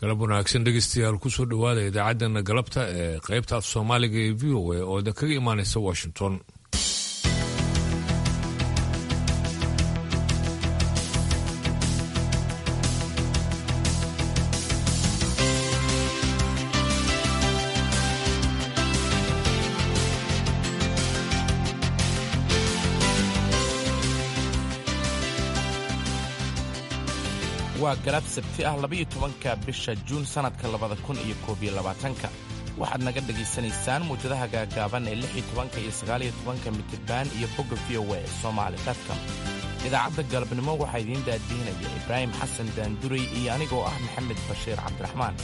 galab wanaagsan dhegeystayaal kusoo dhowaada idaacaddana galabta ee qaybta af soomaaliga ee v o a oo idin kaga imaanaysa washington waa galab sabti ah labaiyo tobanka bisha juun sannadka labada kun iyo koob iyo labaatanka waxaad naga dhegaysanaysaan muwjadaha gaagaaban ee lix iyo tobanka iyo sagaaliyo tobanka mitirban iyo bogga v o a somaali dadka idaacadda galabnimo waxaa idiin daadiinaya ibraahim xasan daanduray iyo anigoo ah maxamed bashiir cabdiraxmaan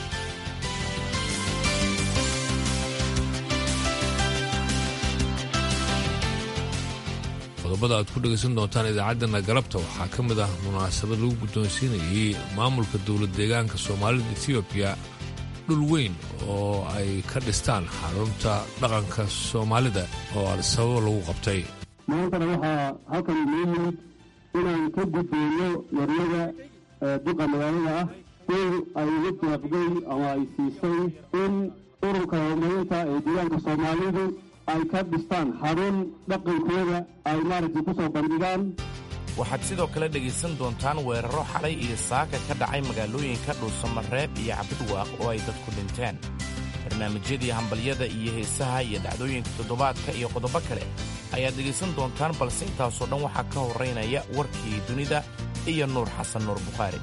qodobada aad ku dhegaysan doontaan idaacaddana galabta waxaa ka mid ah munaasabad lagu guddoonsiinayey maamulka dowlad deegaanka soomaalida etoobiya dhul weyn oo ay ka dhistaan xarunta dhaqanka soomaalida oo al-sababo lagu qabtay maantana waxaa halkan inoo yimid inaan ka gudbeyno yaryada duqa magaalada ah dul ay uga deeqday ama ay siisay in ururka horumarinta ee deegaanka soomaalidu ay ka dhistaan xarun dhaqankooda ay maaragtay ku soo bandhigaan waxaad sidoo kale dhegaysan doontaan weeraro xalay iyo saaka ka dhacay magaalooyinka dhuusamareeb iyo cabdidwaaq oo ay dadku dhinteen barnaamijyadii hambalyada iyo heesaha iyo dhacdooyinka toddobaadka iyo qodobo kale ayaad dhegaysan doontaan balse intaasoo dhan waxaa ka horraynaya warkii dunida iyo nuur xasan nuur bukhaari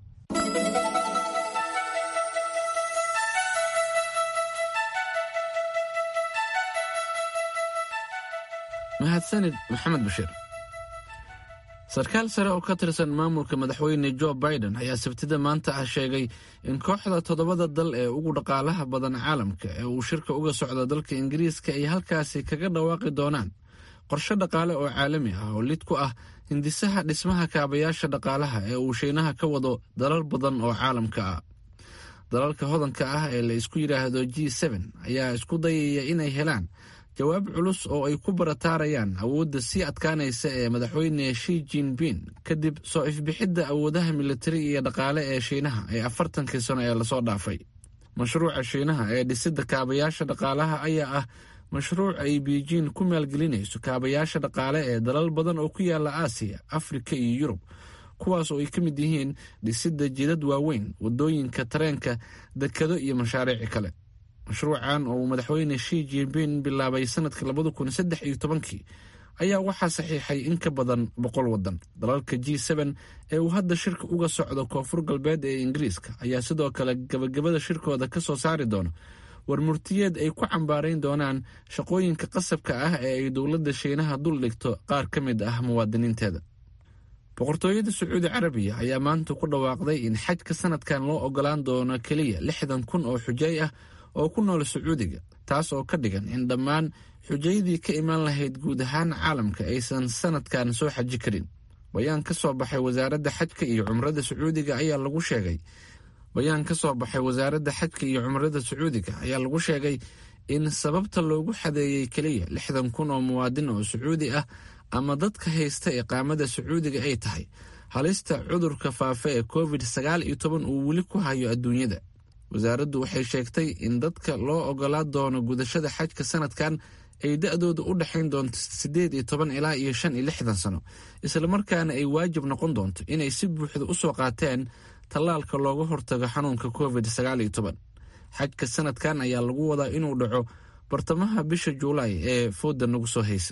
mahadsanid maxamed bashiir sarkaal sare oo ka tirsan maamulka madaxweyne jo biden ayaa sabtida maanta ah sheegay in kooxda toddobada dal ee ugu dhaqaalaha badan caalamka ee uu shirka uga socdo dalka ingiriiska ay halkaasi kaga dhawaaqi doonaan qorshe dhaqaale oo caalami ah oo lid ku ah hindisaha dhismaha kaabayaasha dhaqaalaha ee uu shiinaha ka wado dalal badan oo caalamka ah dalalka hodanka ah ee la isku yidhaahdo g n ayaa isku dayaya inay helaan jawaab culus oo ay ku barataarayaan awoodda sii adkaanaysa ee madaxweyne shi jinbin kadib soo ifbixidda awoodaha militari iyo dhaqaale ee shiinaha ee afartankii sano ee lasoo dhaafay mashruuca shiinaha ee dhisidda kaabayaasha dhaqaalaha ayaa ah mashruuc ay biijiin ku maalgelinayso kaabayaasha dhaqaale ee dalal badan oo ku yaala aasiya afrika iyo yurub kuwaas oo ay ka mid yihiin dhisidda jidad waaweyn waddooyinka tareenka dekado iyo mashaariici kale mashruucan oo uu madaxweyne shi jinbin bilaabay sanadka labada kun saddex iyo tobankii ayaa waxaa saxiixay in ka badan boqol waddan dalalka g n ee uu hadda shirka uga socdo koonfur galbeed ee ingiriiska ayaa sidoo kale gabagabada shirkooda ka soo saari doono war murtiyeed ay ku cambaarayn doonaan shaqooyinka qasabka ah ee ay dowladda shiinaha dul dhigto qaar ka mid ah muwaadiniinteeda boqortooyada sacuudi carabiya ayaa maanta ku dhawaaqday in xajka sanadkan loo ogolaan doono keliya lixdan kun oo xujay ah oo ku nool sacuudiga taas oo ka dhigan in dhammaan xujayadii ka imaan lahayd guud ahaan caalamka aysan sanadkan soo xaji karin bayaan ka soo baxay wasaaradda xajka iyo cumrada sacuudiga ayaa lagu sheegay bayaan ka soo baxay wasaaradda xajka iyo cumrada sacuudiga ayaa lagu sheegay in sababta loogu xadeeyey keliya lixdan kun oo muwaadin oo sacuudi ah ama dadka haysta iqaamada sacuudiga ay tahay halista cudurka faafa ee covid sagaal iyo toban uu weli ku hayo adduunyada wasaaraddu waxay sheegtay in dadka loo ogolaa doono gudashada xajka sanadkan ay da-dooda u dhexayn doonto siddeed iyo toban ilaa iyo shan iyo lixdan sano islamarkaana ay waajib noqon doonto inay si buuxda u soo qaateen tallaalka looga hortago xanuunka covid sagaal iyo toban xajka sanadkan ayaa lagu wadaa inuu dhaco bartamaha bisha juulaay ee fooda nagu soo haysa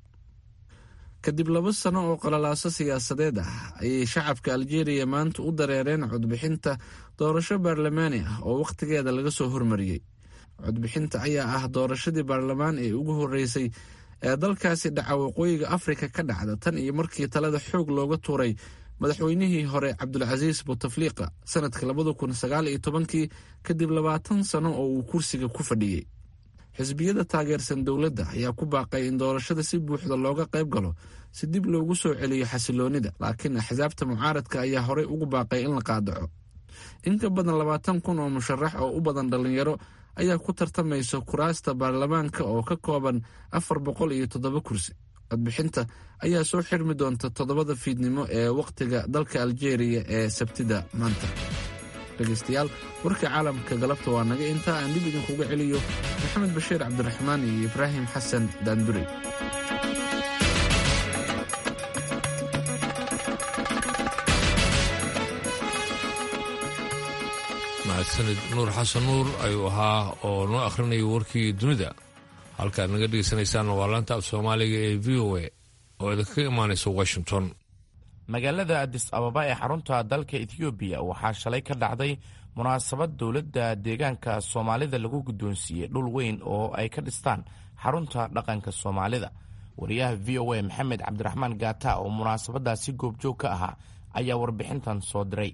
kadib laba sano oo qalalaaso siyaasadeed ah ayay shacabka aljeeriya maanta u dareereen codbixinta doorasho baarlamaani ah oo wakhtigeeda laga soo hormariyey codbixinta ayaa ah doorashadii baarlamaan ee ugu horreysay ee dalkaasi dhaca waqooyiga afrika ka dhacda tan iyo markii talada xoog looga tuuray madaxweynihii hore cabdulcasiis butafliiqa sanadka labada kun sagaal iyo tobankii kadib labaatan sano oo uu kursiga ku fadhiyey xisbiyada taageersan dowladda ayaa ku baaqay in doorashada si buuxda looga qayb galo si dib loogu soo celiyo xasiloonida laakiin axsaabta mucaaradka ayaa horey ugu baaqay in la qaadaco in ka badan labaatan kun oo musharax oo u badan dhallinyaro ayaa ku tartamaysa kuraasta baarlamaanka oo ka kooban afar boqol iyo toddoba kursi codbixinta ayaa soo xirmi doonta toddobada fiidnimo ee wakhtiga dalka aljeeriya ee sabtida maanta dhegaystayaal warka caalamka galabta waa naga intaa aan dib idinkuga celiyo maxamed bashiir cabdiraxmaan iyo ibraahim xasan daandurey mahadsanid nuur xasan nuur ayuu ahaa oo noo akhrinaya warkii dunida halkaad naga dhegeysanaysaanna waa laanta af soomaaliga ee v o a oo idinkaga imaanaysa washington magaalada adis ababa ee xarunta dalka ethoobiya waxaa shalay ka dhacday munaasabad dowladda deegaanka soomaalida lagu guddoonsiiyey dhul weyn oo ay ka dhistaan xarunta dhaqanka soomaalida wariyaha v o a maxamed cabdiraxmaan gaata oo munaasabadaasi goobjoog ka ahaa ayaa warbixintan soo diray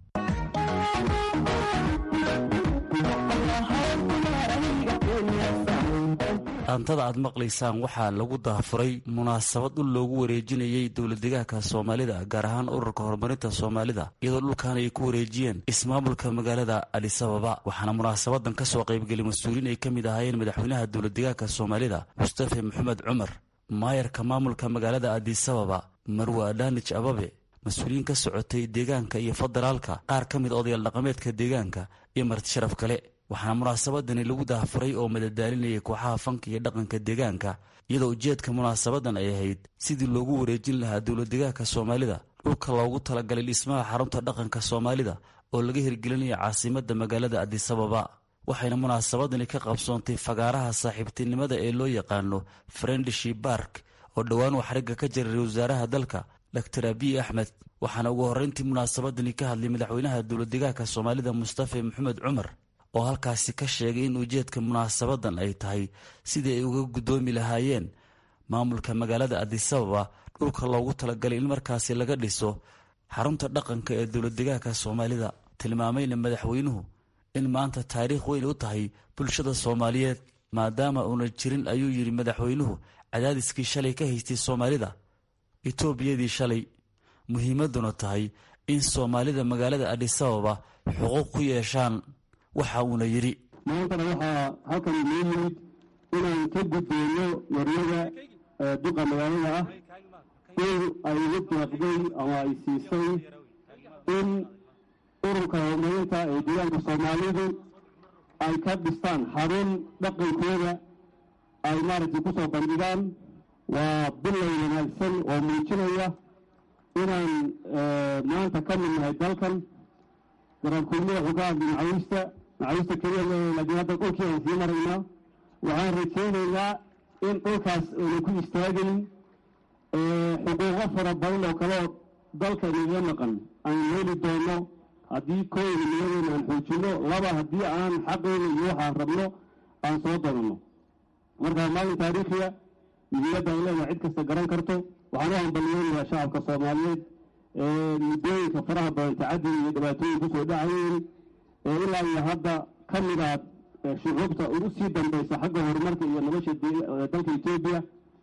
dhaantada aad maqlaysaan waxaa lagu daafuray munaasabad dhul loogu wareejinayey dowladdegaanka soomaalida gaar ahaan ururka horumarinta soomaalida iyadoo dhulkan ay ku wareejiyeen ismaamulka magaalada adisababa waxaana munaasabadan ka soo qaybgelay mas-uuliin ay ka mid ahaayeen madaxweynaha dowladdegaanka soomaalida mustafe maxamed cumar maayarka maamulka magaalada adisababa marwa adhanij ababe mas-uuliyiin ka socotay deegaanka iyo federaalka qaar ka mid odayaal dhaqameedka deegaanka iyo marti sharaf kale waxaana munaasabadani lagu daafuray oo madadaalinayay kooxaha fanka iyo dhaqanka deegaanka iyadoo ujeedka munaasabadan ay ahayd sidii loogu wareejin lahaa dowladdegaanka soomaalida dhulka loogu talagalay dhismaha xarunta dhaqanka soomaalida oo laga hirgelinaya caasimadda magaalada adisababa waxayna munaasabadani ka qabsoontay fagaaraha saaxiibtinimada ee loo yaqaano friendship bark oo dhowaan uu xarigga ka jiray wasaaraha dalka dor abiy axmed waxaana ugu horreyntii munaasabadani ka hadlay madaxweynaha dowladdegaanka soomaalida mustafe maxamed cumar oo halkaasi ka sheegay in ujeedka munaasabadan ay tahay sidii ay uga guddoomi lahaayeen maamulka magaalada adisababa dhulka loogu talagalay in markaasi laga dhiso xarunta dhaqanka ee dowladdegaanka soomaalida tilmaamayna madaxweynuhu in maanta taariikh weyn u tahay bulshada soomaaliyeed maadaama uuna jirin ayuu yidhi madaxweynuhu cadaadiskii shalay ka haystay soomaalida etoobiyadii shalay muhiimaduna tahay in soomaalida magaalada adisababa xuquuq ku yeeshaan waxa uuna yidhi maantana waxaa halkan inoo yimid inaan ka gudbeyno waryada duqa magaalada ah dhul ay ugu deeqday ama ay siisay in ururka horumarinta ee deegaanka soomaalidu ay ka dhistaan xarun dhaqankooda ay maaragtay ku soo bandhigaan waa bilay wanaagsan oo muujinaya inaan maanta ka mid nahay dalkan garaabkulmada wuxuu ka hadlay macawiista macawiista keliya laakiin hadda dhulkii aan sii maraynaa waxaan rajaynaynaa in dhulkaas ayna ku istaagayn xuquuqo fara badan oo kaleo dalka inaga maqan aan heli doono haddii kooyna niyadeena aan xoojino laba haddii aan xaqeyna iyo waxaan rabno aan soo doonano marka maalin taariikhiya muhiimadda ay leedahay cid kasta garan karto waxaan u hambaliyeynayaa shacabka soomaaliyeed ee muddooyinka faraha badan tacaddiga iyo dhibaatooyin kusoo dhacayeen ee ilaa iyo hadda ka mid ah shucuubta ugu sii dambaysa xagga horumarka iyo nolosha dalka etoobiya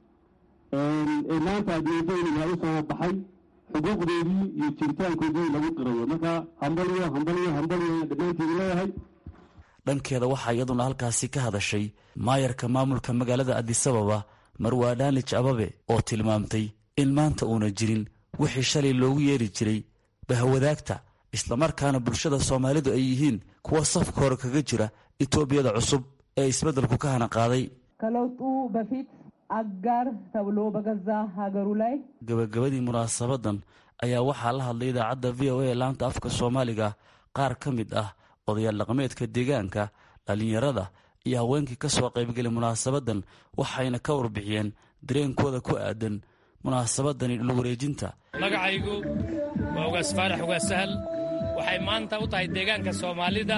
ee maanta adduunyadooyna u soo baxay xuquuqdoodii iyo jiritaankoodii lagu qirayo marka hambaliyo hambaliyo hambaliyo dhammaanteedu leeyahay dhankeeda waxaa iyaduna halkaasi ka hadashay maayarka maamulka magaalada adisababa marwa adhanij ababe oo tilmaamtay in maanta uuna jirin wixii shalay loogu yeeri jiray bahwadaagta islamarkaana bulshada soomaalidu ay yihiin kuwa safka hore kaga jira etoobiyada cusub ee isbeddelku ka hana qaaday ከለውጡ በፊት አጋር ተብሎ በገዛ ሀገሩ ላይ gabagabadii munaasabadan ayaa waxaa la hadlay idaacadda v o a laanta afka soomaaliga qaar ka mid ah odayaal dhaqameedka deegaanka dhallinyarada iyo haweenkii ka soo qaybgelay munaasabadan waxayna ka warbixiyeen dareenkooda ku aadan munaasabadani dhulwareejinta magacaygu waa ugaas faarax ugaas sahal waxay maanta u tahay deegaanka soomaalida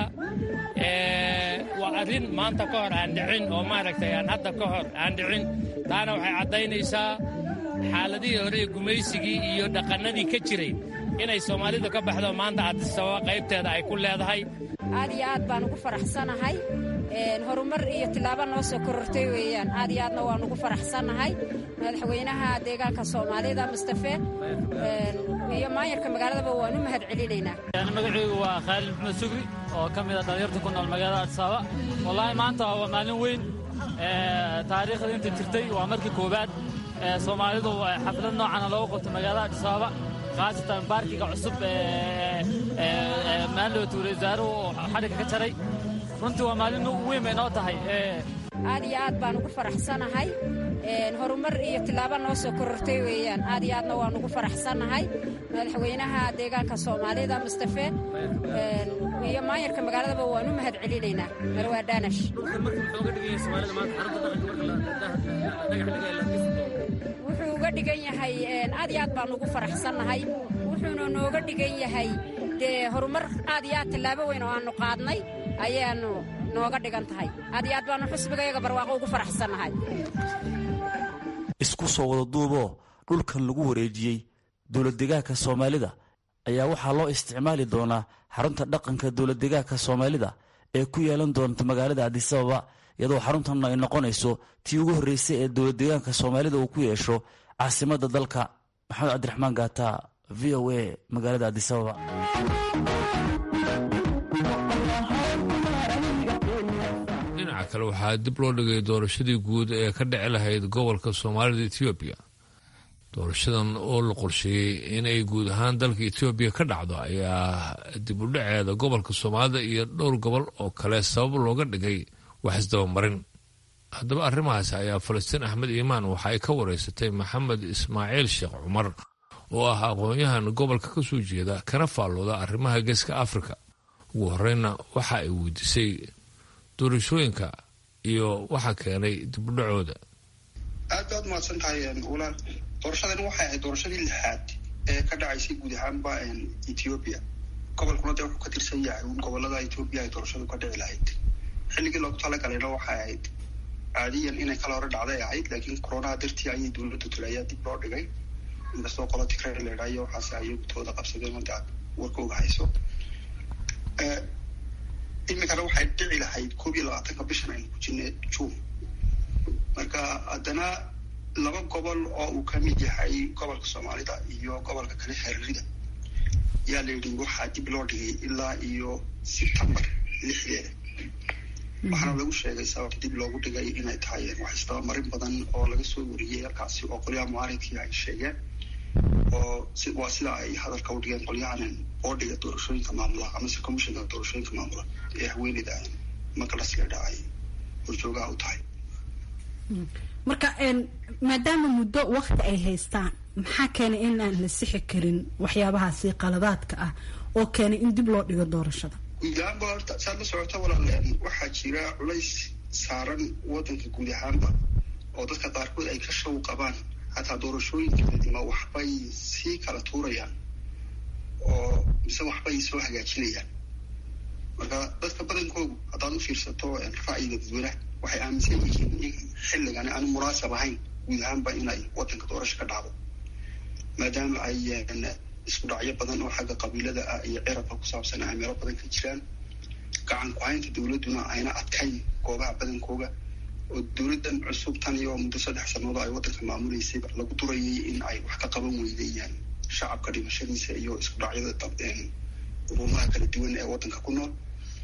waa arrin maanta ka hor aan dhicin oo maaragtay aan hadda ka hor aan dhicin taana waxay caddaynaysaa xaaladihii hore ee gumaysigii iyo dhaqannadii ka jiray inay soomaalidu ka baxdo maanta adisababa qaybteeda ay ku leedahay aad iyo aad baan ugu faraxsanahay horumar iyo tilaabo noo soo korortay weeyaan aad iyo aadna waan ugu faraxsannahay madaxweynaha deegaanka soomaalida mustafe iyo maayarka magaaladaba waan u mahad celinaynaa magacaygu waa khaalid maxmed sugri oo ka mid a dhallinyarta ku nool magaalada adsaaba wallaahi maanta waa maalin weyn taariikhda inta jirtay waa markii koowaad soomaalidu xaflad noocana loogu qabto magaalada adhisaaba khaasatan baarkiga cusub ee maalowta wasaarahu oo xadhigga ka jaray runtii waa maalin weyn bay noo tahay aad iyo aad baan ugu faraxsanahay horumar iyo tilaabo noo soo korortay weeyaan aad iyo aadna waan ugu faraxsannahay madaxweynaha deegaanka soomaalida mustafe iyo maayarka magaaladaba waan u mahad celinaynaa marwaa daanash wuxuu uga dhigan yahay aad iyo aad baan ugu faraxsannahay wuxuuna nooga dhigan yahay dee horumar aad iyo aad tillaabo weyn oo aannu qaadnay ayaannu nooga dhigan tahay aad iyo aad baannu xusbigayaga barwaaqo ugu faraxsannahay isku soo wada duuboo dhulkan lagu wareejiyey dowladdegaanka soomaalida ayaa waxaa loo isticmaali doonaa xarunta dhaqanka dowladdegaanka soomaalida ee ku yeelan doonta magaalada adisababa iyadoo xaruntan ay noqonayso tii ugu horreysay ee dowladdegaanka soomaalida uu ku yeesho caasimadda dalka maxamed cabdiraxmaan gaata v o a magaalada adisababa dhinaca kale waxaa dib loo dhigay doorashadii guud ee ka dhici lahayd gobolka soomaalida etoobiya doorashadan oo la qorsheeyey inay guud ahaan dalka etoobiya ka dhacdo ayaa dib u dhaceeda gobolka soomaalida iyo dhowr gobol oo kale sabab looga dhigay wax isdabamarin haddaba arrimahaas ayaa falastiin axmed iimaan waxa ay ka wareysatay maxamed ismaaciil sheekh cumar oo ah aqoon-yahan gobolka ka soo jeeda kana faallooda arrimaha geeska afrika ugu horreynna waxa ay weydiisay doorashooyinka iyo waxa keenay dibudhacooda aad baad mahadsan tahay walaal doorashadani waxay ahayd doorashadii lixaad ee ka dhacaysay guud ahaanba ethoobiya gobolkuna dee wuxuu ka tirsan yahay un gobolada ethoobiya ay doorashadu ka dhici lahayd xilligii loogu talagalayna waxay ahayd caadiyan inay kala hore dhacday ahayd laakiin coronaha dartii ayay dowladda tulayaa dib loo dhigay inkastoo qola tigray leedhaayo waxaase ayagutooda qabsadeen mada warka og hayso iminkana waxay dhici lahayd koob iyo labaatanka bishan aynu ku jirnay juun marka haddana laba gobol oo uu ka mid yahay gobolka soomaalida iyo gobolka kale xeririda yaa la yidhi waxaa dib loo dhigay ilaa iyo sebtembar lixdeeda waxaana lagu sheegay sababta dib loogu dhigay inay tahay wax isdabamarin badan oo laga soo wariyey halkaasi oo qolyaha mucaaridkii ay sheegeen oo waa sida ay hadalka u dhigeen qolyahan boodhiga doorashooyinka maamula amase commishinka doorashooyinka maamula ee haweeneyda makalas leedha ay horjoogaha u tahay marka maadaama muddo wakti ay haystaan maxaa keenay in aan la sixi karin waxyaabahaasi qaladaadka ah oo keenay in dib loo dhigo doorashada guud ahaanba horta saad la socota walaal waxaa jira culays saaran wadanka guud ahaanba oo dadka qaarkood ay ka shaw qabaan hataa doorashooyinkeedima waxbay sii kala tuurayaan oo mise waxbay soo hagaajinayaan marka dadka badankoodu haddaad u fiirsato ra'yiga dadweynaha waxay aaminsan yihiin in xilligani aanu munaasab ahayn guud ahaanba inay wadanka doorasho ka dhacdo maadaama ay isku dhacyo badan oo xagga qabiilada ah iyo cirabka ku saabsan ay meelo badan ka jiraan gacan ku-haynta dowladduna ayna adkayn goobaha badankooga oo dowladdan cusub tan iyo muddo saddex sannadood ay waddanka maamuleysay lagu durayay in ay wax ka qaban weydayaan shacabka dhimashadiisa iyo isku dhacyada urumaha kala duwan ee waddanka ku nool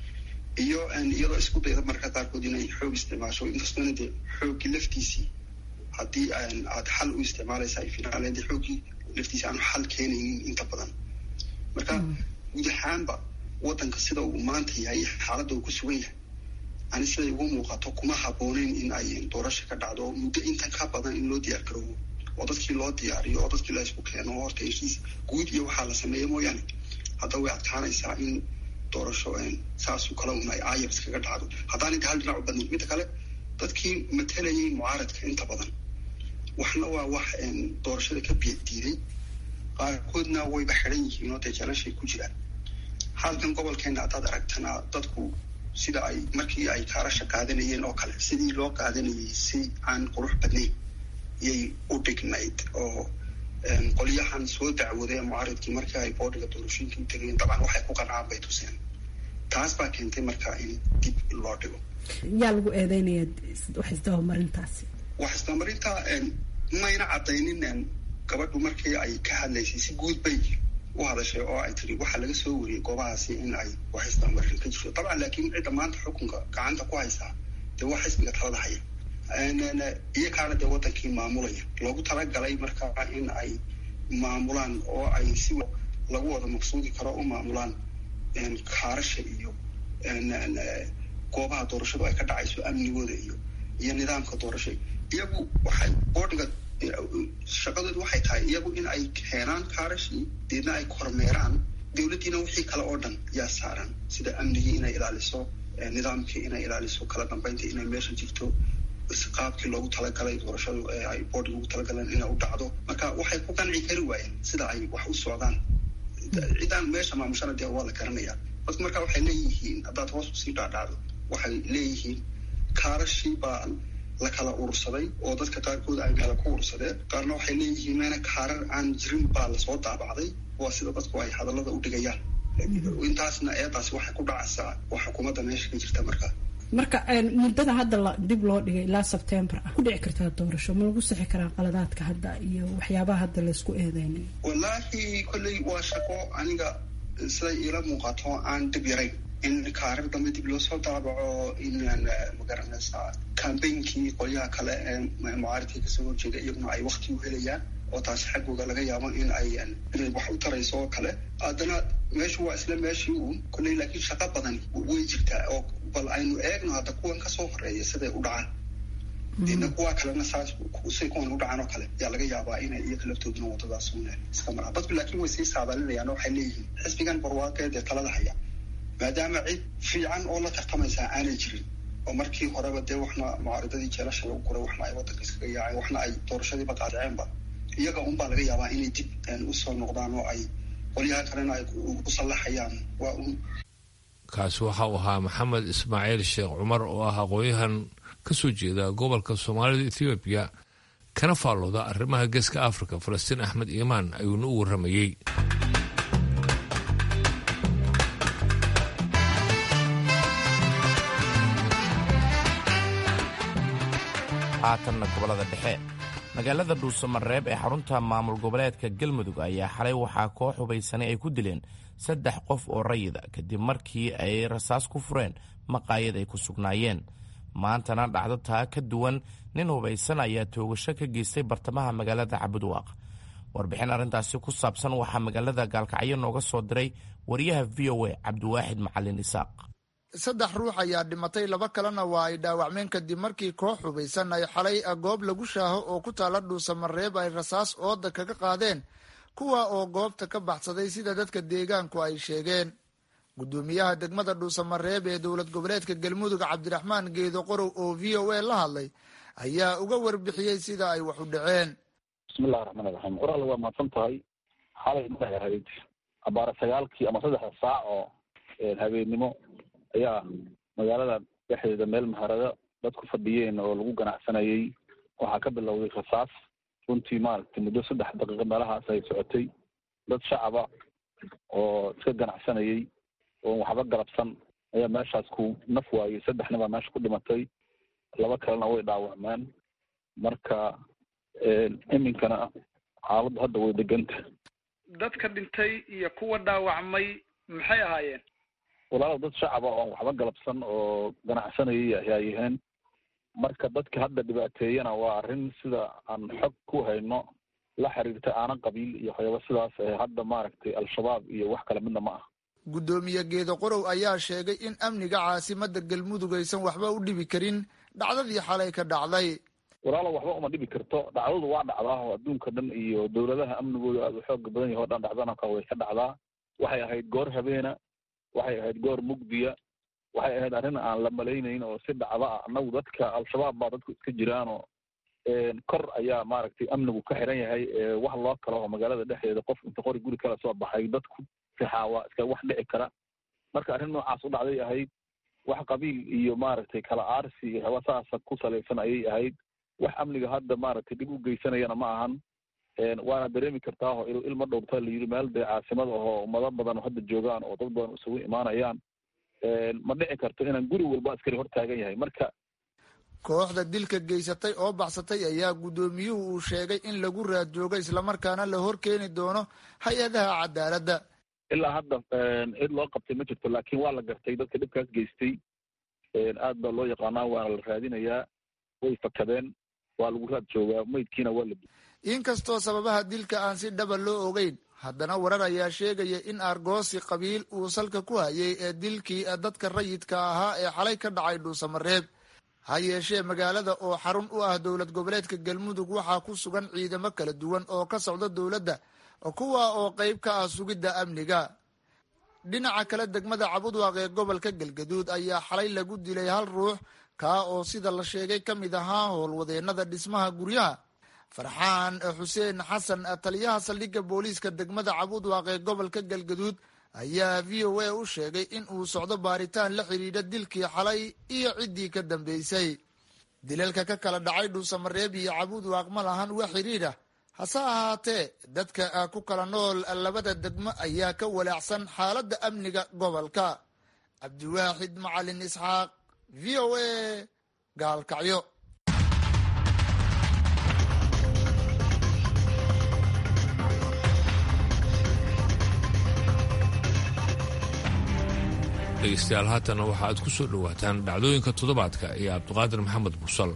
iyo iyadoo isku dayda marka qaarkood inay xoog isticmaasho inkastoona dee xooggii laftiisii haddii aad xal u isticmaalaysa ay finaaleed xooggii laftiisa aanu xal keenaynin inta badan marka guud ahaanba waddanka sida uu maanta yahay xaaladda uu ku sugan yahay ani siday ugu muuqato kuma habbooneyn in ay doorasho ka dhacdo muddo intan ka badan in loo diyaar garoobo oo dadkii loo diyaariyo oo dadkii la isku keeno oo horta heshiis guud iyo waxaa la sameeya mooyaane hadda way adkaanaysaa in doorasho saasoo kale un ay ayar iskaga dhacdo haddaan inta hal dhinac u badnayn midda kale dadkii matalayay mucaaradka inta badan waxna waa wax doorashada ka biya diiday qaarkoodna wayba xiran yihiin oo dee jalashay ku jiraan halkan gobolkeena haddaad aragtana dadku sida ay markii ay kaarasha qaadanayeen oo kale sidii loo qaadanayay si aan qurux badnayn yay u dhignayd oo qolyahan soo dacwaday mucaaridkii markii ay boodhiga doorashooyinka u tegayeen dabcan waxay ku qancaan bay tuseen taas baa keentay marka in dib loo dhigo yaa lagu eedeynaya wax isdabamarintaasi wax isdabamarinta mayna caddaynin gabadhu markii ay ka hadlaysay si guud bay u hadashay oo ay tiri waxaa laga soo wariyey goobahaasi in ay wax isdabamarin ka jirto dabcan laakiin cidda maanta xukunka gacanta ku haysaa dee waa xisbiga talada haya iyakaana dee wadankii maamulaya loogu talagalay markaa in ay maamulaan oo ay si lagu wada maqsuudi karo u maamulaan kaarasha iyo goobaha doorashadu ay ka dhacayso amnigooda iyo iyo nidaamka doorasha iyagu waxay boodhiga shaqadoodu waxay tahay iyagu in ay keenaan kaarashii deedna ay kormeeraan dowladdiina wixii kale oo dhan yaa saaran sida amnigii inay ilaaliso nidaamkii inay ilaaliso kala dambeyntii inay meesha jirto qaabkii loogu talagalay doorashadu ee ay boodhiga ugu talagaleen inay u dhacdo marka waxay ku qanci kari waayeen sida ay wax u socdaan ciddaan meesha maamushana dee waa la garanayaa dadku marka waxay leeyihiin haddaad hoos usii dhaadhacdo waxay leeyihiin kaarashii baa la kala urursaday oo dadka qaarkood ay meela ku urursadeen qaarna waxay leeyihiin meena kaarar aan jirin baa lasoo daabacday waa sida dadku ay hadallada u dhigayaan intaasna eedaasi waxay ku dhacaysaa waa xukuumadda meesha ka jirta marka marka muddada hadda dib loo dhigay ilaa sebtembar ah ku dhici kartaa doorasho ma lagu sixi karaa qaladaadka hadda iyo waxyaabaha hadda laysku eedeynayo wallaahi kolley waa shaqo aniga siday iila muuqato aan dib yarayn in kaarar dambe dib loo soo daabaco in magaranaysaa cambainkii qolyaha kale ee mucaaridkii kasoo horjeeda iyaguna ay wakti u helayaan oo taasi xaggooga laga yaabo in ay inay wax u tarayso oo kale haddana meeshu waa isla meeshii uun kolley laakiin shaqo badani way jirtaa oo bal aynu eegno hadda kuwan kasoo horeeya siday u dhacaan deedna kuwa kalena saas say kuwan u dhacaan oo kale yaa laga yaabaa inay iyaga laftooduna wadadaas un iska maraan dadku laakiin way sii saadaalinayaan oo waxay leeyihiin xisbigan barwaaqeed ee talada haya maadaama cid fiican oo la tartamaysaa aanay jirin oo markii horeba dee waxna mucaaridadii jeelasha lagu guray waxna ay waddanka iskaga yaaceen waxna ay doorashadiiba qaadiceenba iyaga unbaa laga yaabaa inay dib usoo noqdaan oo ay qolyaha kalena ay ku sallaxayaan waa un kaasi waxa uu ahaa maxamed ismaaciil sheekh cumar oo ah aqoon-yahan ka soo jeeda gobolka soomaalida ethoobiya kana faallooda arrimaha geeska afrika falastiin axmed iimaan ayuuna u warramayey haatanna gobolada dhexe magaalada dhuusamareeb ee xarunta maamul goboleedka galmudug ayaa xalay waxaa koox hubaysanay ay ku dileen saddex qof oo rayida kadib markii ay rasaas ku fureen maqaayad ay ku sugnaayeen maantana dhacdo taa ka duwan nin hubaysan ayaa toogasho ka geystay bartamaha magaalada cabudwaaq warbixin arrintaasi ku saabsan waxaa magaalada gaalkacyo nooga soo diray wariyaha v o a cabdiwaaxid macalin isaaq saddex ruux ayaa dhimatay laba kalena waa ay dhaawacmeen kadib markii koox hubaysan ay xalay goob lagu shaaho oo ku taala dhuusamareeb ay rasaas ooda kaga qaadeen kuwa oo goobta ka baxsaday sida dadka deegaanku ay sheegeen gudoomiyaha degmada dhuusamareeb ee dowlad goboleedka galmudug cabdiraxmaan geedo qorow oo v o a la hadlay ayaa uga warbixiyey sida ay wax u dhaceen bismillahi raxmaan iraxiim qoraal waa mahadsan tahay xalay maxay ahayd abaara sagaalkii ama saddexda saac oo habeennimo ayaa magaalada dhexdeeda meel maharado dadku fadhiyeen oo lagu ganacsanayay waxaa ka bilowday rasaas runtii maaragtay muddo saddex daqiiqo meelahaas ay socotay dad shacaba oo iska ganacsanayay oon waxba galabsan ayaa meeshaas ku naf waayey saddexna baa meesha ku dhimatay laba kalena way dhaawacmeen marka iminkana xaaladdu hadda way deganta dadka dhintay iyo kuwa dhaawacmay maxay ahaayeen walaalow dad shacaba oon waxba galabsan oo ganacsanayay ayaa yaheen marka dadka hadda dhibaateeyana waa arrin sida aan xog ku hayno la xiriirta aanan qabiil iyo waxyaaba sidaas ee hadda maaragtay al-shabaab iyo wax kale midna ma ah guddoomiye geedo qorow ayaa sheegay in amniga caasimadda galmudug aysan waxba u dhibi karin dhacdadii xalay ka dhacday walaalow waxba uma dhibi karto dhacdadu waa dhacdaa oo adduunka dhan iyo dowladaha amnigooda aada u xooga badan yaho dhan dhacdana ka way ka dhacdaa waxay ahayd goor habeena waxay ahayd goor mugdiya waxay ahayd arrin aan la malaynayn oo si dhacda ah annagu dadka al-shabaab baa dadku iska jiraanoo kor ayaa maaragtay amnigu ka xiran yahay wax loo kala oo magaalada dhexdeeda qof inta qori guri kala soo baxay dadku rixaa waa iska wax dhici kara marka arrin noocaas u dhacday ahayd wax qabiil iyo maaragtay kala aarsi iyo haba saasa ku salaysan ayay ahayd wax amniga hadda maaragtay dhib u geysanayana ma ahan waana dareemi kartaa oo ilma dhowrta la yidhi meel dee caasimad ahoo ummado badan hadda joogaan oo dad badan isugu imaanayaan ma dhici karto inaan guri walba askari hor taagan yahay marka kooxda dilka geysatay oo baxsatay ayaa guddoomiyuhu uu sheegay in lagu raad joogo islamarkaana la hor keeni doono hay-adaha cadaaladda ilaa hadda cid loo qabtay ma jirto laakiin waa la gartay dadka dhibkaas geystay aad baa loo yaqaanaa waana la raadinayaa way fakadeen waa lagu raad joogaa meydkiina waa la inkastoo sababaha dilka aan si dhaba loo ogeyn haddana warar ayaa sheegaya in argoosi qabiil uu salka ku hayay ee dilkii dadka rayidka ahaa ee xalay ka dhacay dhuusamareeb ha yeeshee magaalada oo xarun u ah dowlad goboleedka galmudug waxaa ku sugan ciidamo kala duwan oo ka socda dowladda kuwa oo qayb ka ah sugidda amniga dhinaca kale degmada cabudwaaq ee gobolka galgaduud ayaa xalay lagu dilay hal ruux kaa oo sida la sheegay ka mid ahaa howlwadeennada dhismaha guryaha farxaan xuseen xasan taliyaha saldhigga booliiska degmada cabudwaaq ee gobolka galgaduud ayaa v o a u sheegay in uu socdo baaritaan la xidhiidha dilkii xalay iyo ciddii ka dambeysay dilalka ka kala dhacay dhuusamareeb iyo cabudwaaq ma lahan wax xidhiidha hase ahaatee dadka ku kala nool labada degmo ayaa ka walaacsan xaaladda amniga gobolka cabdiwaaxid macalin isxaaq v o a gaalkacyo dhegeystayaal haatana waxa aad ku soo dhowaataan dhacdooyinka toddobaadka iyo cabdiqaadir maxamed busal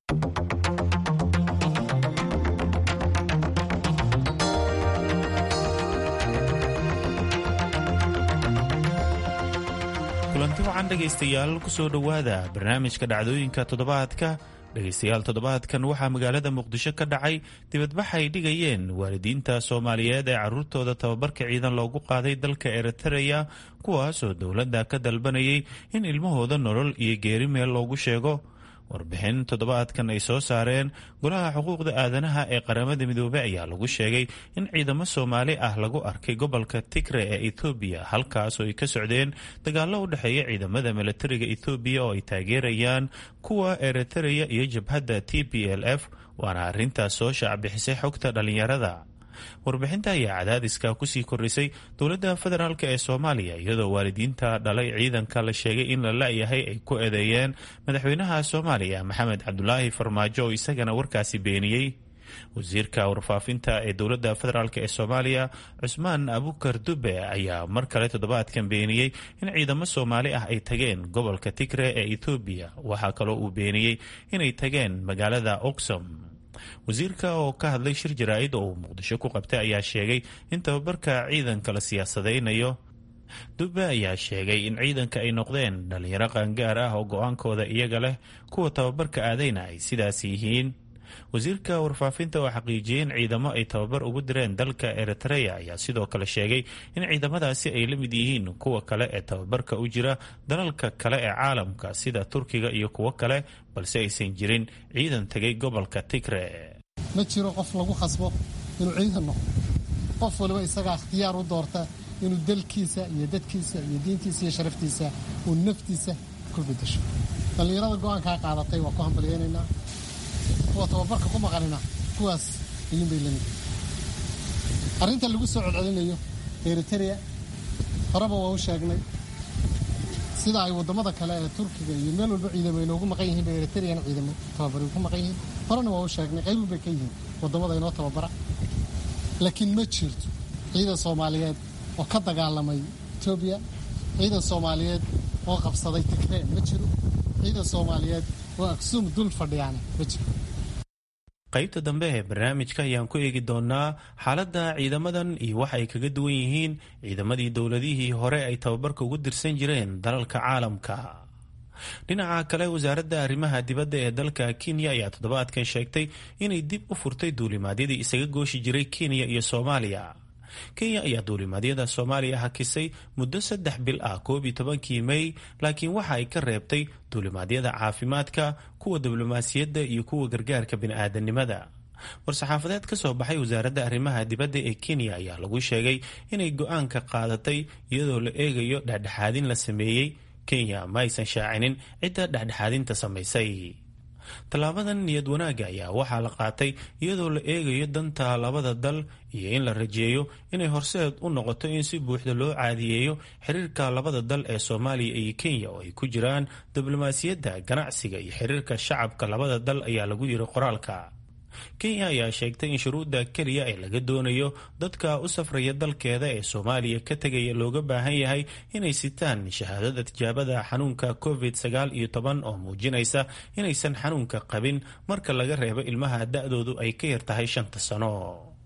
kulanti wacan dhegaystayaal ku soo dhowaada barnaamijka dhacdooyinka toddobaadka dhegaystayaal toddobaadkan waxaa magaalada muqdisho ka dhacay dibadbax ay dhigayeen waalidiinta soomaaliyeed ee caruurtooda tababarka ciidan loogu qaaday dalka eritreya kuwaasoo dowladda ka dalbanayay in ilmahooda nolol iyo geeri meel loogu sheego warbixin toddobaadkan ay soo saareen golaha xuquuqda aadanaha ee qaramada midoobey ayaa lagu sheegay in ciidamo soomaali ah lagu arkay gobolka tigre ee ethoobiya halkaasoo ay ka socdeen dagaallo u dhexeeya ciidamada milatariga ethoobiya oo ay taageerayaan kuwa eritreya iyo jabhadda t p l f waana arrintaas soo shaacbixisay xogta dhallinyarada warbixinta ayaa cadaadiska kusii kordhisay dowladda federaalk ee soomaaliya iyadoo waalidiinta dhalay ciidanka la sheegay in la la-yahay ay ku eedeeyeen madaxweynaha soomaaliya maxamed cabdulaahi farmaajo oo isagana warkaasi beeniyey wasiirka warfaafinta ee dowladda federaalk ee soomaaliya cusmaan abukar dube ayaa mar kale toddobaadkan beeniyey in ciidamo soomaali ah ay tageen gobolka tigre ee ethoobiya waxaa kaloo uu beeniyey inay tageen magaalada oxom wasiirka oo ka hadlay shir jaraa-id oo uu muqdisho ku qabtay ayaa sheegay in tababarka ciidanka la siyaasadaynayo dube ayaa sheegay in ciidanka ay noqdeen dhalinyaro qaangaar ah oo go-aankooda iyaga leh kuwa tababarka aadayna ay sidaas yihiin wasiirka warfaafinta oo xaqiijiyey in ciidamo ay tababar ugu direen dalka eritreya ayaa sidoo kale sheegay in ciidamadaasi ay la mid yihiin kuwa kale ee tababarka u jira dalalka kale ee caalamka sida turkiga iyo kuwo kale balse aysan jirin ciidan tegay gobolka tigre ma jiro qof lagu khasbo inuu ciidan noqdo qof waliba isagaa ikhtiyaar u doorta inuu dalkiisa iyo dadkiisa iyo diintiisa iyo sharaftiisa uu naftiisa ku bedasho dhallinyarada go-aankaa qaadatay waa ku hambalyeynaynaa kuwa tababarka ku maqanina kuwaas ayuunbay lamid arrinta lagu soo codcelinayo eritrea horeba waa u sheegnay sida ay waddamada kale ee turkiga iyo meel walba ciidamo inoogu maqan yihiin ba eritreana ciidamo tababari ku maqan yihiin horena waa u sheegnay qaybun bay ka yihiin waddamada inoo tababara laakiin ma jirto ciidan soomaaliyeed oo ka dagaalamay etoobiya ciidan soomaaliyeed oo qabsaday tigree ma jiro ciidan soomaaliyeed oo aksuum dul fadhiyaana ma jiro qaybta dambe ee barnaamijka ayaan ku eegi doonaa xaaladda ciidamadan iyo waxa ay kaga duwan yihiin ciidamadii dowladihii hore ay tababarka ugu dirsan jireen dalalka caalamka dhinaca kale wasaaradda arrimaha dibadda ee dalka kenya ayaa toddobaadkan sheegtay inay dib u furtay duulimaadyadii isaga gooshi jiray kenya iyo soomaaliya kenya ayaa duulimaadyada soomaaliya hakisay muddo saddex bil ah koob iyo tobankii mey laakiin waxa ay ka reebtay duulimaadyada caafimaadka kuwa diblomaasiyadda iyo kuwa gargaarka bini'aadanimada war-saxaafadeed ka soo baxay wasaaradda arrimaha dibadda ee kenya ayaa lagu sheegay inay go-aanka qaadatay iyadoo la eegayo dhexdhexaadin la sameeyey kenya ma aysan shaacinin cidda dhexdhexaadinta samaysay tallaabadan niyad wanaagga ayaa waxaa la qaatay iyadoo la eegayo danta labada dal iyo in la rajeeyo inay horseed u noqoto in si buuxda loo caadiyeeyo xiriirka labada dal ee soomaaliya iyo kenya oo ay ku jiraan diblomaasiyadda ganacsiga iyo xiriirka shacabka labada dal ayaa lagu yiri qoraalka kenya ayaa sheegtay in shuruudda keliya ee laga doonayo dadka u safraya dalkeeda ee soomaaliya ka tegaya looga baahan yahay inay sitaan shahaadada tijaabada xanuunka covid sagaal iyo toban oo muujinaysa inaysan xanuunka qabin marka laga reebo ilmaha da-doodu ay ka yar tahay shanta sano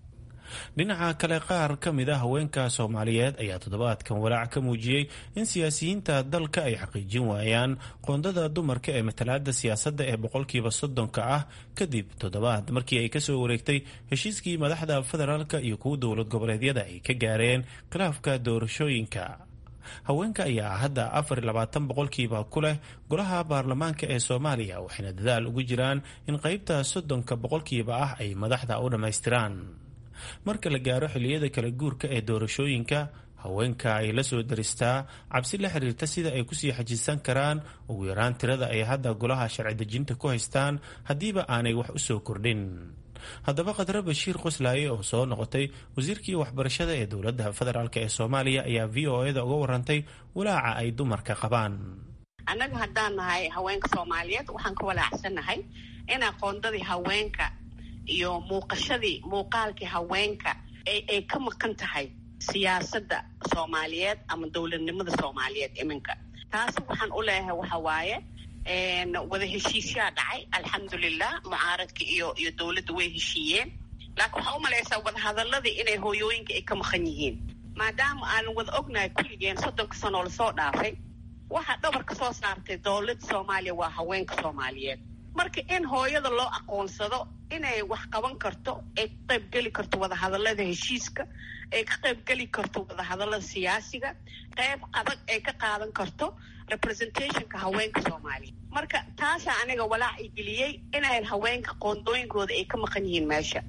dhinaca kale qaar ka mid a haweenka soomaaliyeed ayaa toddobaadkan walaac ka muujiyey in siyaasiyiinta dalka ay xaqiijin waayaan qoondada dumarka ee matalaada siyaasadda ee boqolkiiba soddonka ah kadib toddobaad markii ay kasoo wareegtay heshiiskii madaxda federaalka iyo kuwa dowlad goboleedyada ay ka gaareen khilaafka doorashooyinka haweenka ayaa hadda afar iyo labaatan boqolkiiba ku leh golaha baarlamaanka ee soomaaliya waxayna dadaal ugu jiraan in qeybta soddonka boqolkiiba ah ay madaxda u dhammaystiraan marka la gaaro xilliyada kala guurka ee doorashooyinka haweenka ay la soo daristaa cabsi la xiriirta sida ay kusii xajisan karaan ugu yaraan tirada ay hadda golaha sharci dejinta ku haystaan haddiiba aanay wax u soo kordhin haddaba khadre bashiir qoslaaye oo soo noqotay wasiirkii waxbarashada ee dowladda federaalk ee soomaaliya ayaa v o eda uga warantay walaaca ay dumarka qabaan annaga haddaan nahay haweenka soomaaliyeed waxaan ka walaacsannahay in aqoondadii haweenka iyo muuqashadii muuqaalkii haweenka ay ka maqan tahay siyaasadda soomaaliyeed ama dowladnimada soomaaliyeed iminka taasi waxaan u leeyahay waxa waaye wada heshiisyaa dhacay alxamdulilah mucaaradka iyo iyo dowladda way heshiiyeen laakiin waxaa u malaysaa wadahadaladii inay hooyooyinka ay ka maqan yihiin maadaama aanan wada ognahay kulligeen soddonka sanoo lasoo dhaafay waxaa dhabarka soo saartay dowladda soomaaliya waa haweenka soomaaliyeed marka in hooyada loo aqoonsado inay wax qaban karto ay ka qaybgeli karto wadahadalada heshiiska ay ka qaybgeli karto wadahadalada siyaasiga qayb adag ay ka qaadan karto representationka haweenka soomaaliya marka taasaa aniga walaac i geliyey inay haweenka qoondooyinkooda ay ka maqan yihiin meesha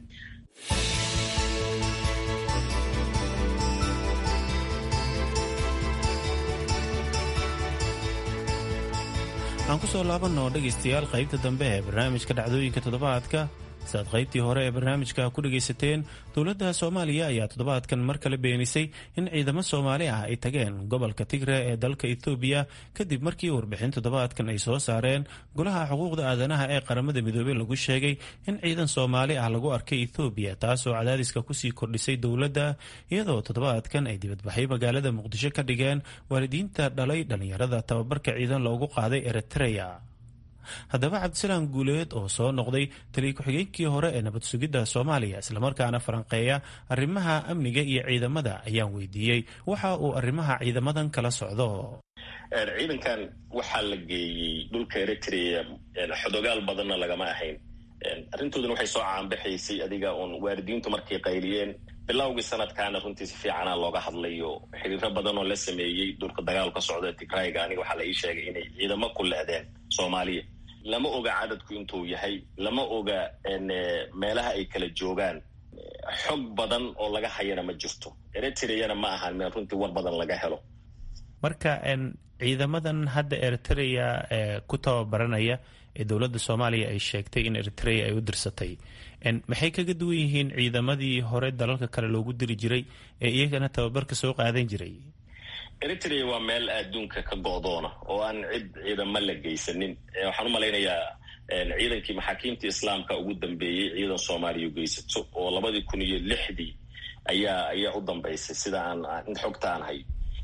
aan ku soo laabanno dhegaystayaal qaybta dambe ee barnaamijka dhacdooyinka toddobaadka siaad qaybtii hore ee barnaamijka ku dhagaysateen dowladda soomaaliya ayaa toddobaadkan mar kale beenisay in ciidamo soomaali ah ay tageen gobolka tigre ee dalka ethoobiya kadib markii warbixin toddobaadkan ay soo saareen golaha xuquuqda aadanaha ee qaramada midoobey lagu sheegay in ciidan soomaali ah lagu arkay ethoobiya taasoo cadaadiska kusii kordhisay dowladda iyadoo toddobaadkan ay dibadbaxay magaalada muqdisho ka dhigeen waalidiinta dhalay dhallinyarada tababarka ciidan loogu qaaday eritreya haddaba cabdisalaam guuleed oo soo noqday taliya ku-xigeenkii hore ee nabad sugidda soomaaliya islamarkaana falanqeeya arrimaha amniga iyo ciidamada ayaan weydiiyey waxa uu arrimaha ciidamadan kala socdo ciidankan waxaa la geeyey dhulka eritrea xodogaal badanna lagama ahayn arrintooduna waxay soo caanbaxaysay adiga uun waalidiintu markay qayliyeen bilowgii sanadkaana runtii si fiicana looga hadlayo xiriiro badan oo la sameeyey dhulka dagaal ka socda tigrayga aniga waxaa la ii sheegay inay ciidamo ku lehdeen soomaaliya lama oga cadadku intuu yahay lama oga meelaha ay kala joogaan xog badan oo laga hayana ma jirto eritreana ma ahan meel runtii war badan laga helo marka ciidamadan hadda eritrea ee ku tababaranaya ee dowladda soomaaliya ay sheegtay in eritrea ay u dirsatay maxay kaga duwan yihiin ciidamadii hore dalalka kale loogu diri jiray ee iyagana tababarka soo qaadan jiray eritrea waa meel adduunka ka go'doona oo aan cid ciidamo la geysanin waxaan u malaynayaa ciidankii maxaakiimta islaamka ugu dambeeyey ciidan soomaaliya geysato oo labadii kun iyo lixdii ayaa ayaa u dambeysay sida aan xogta aan hay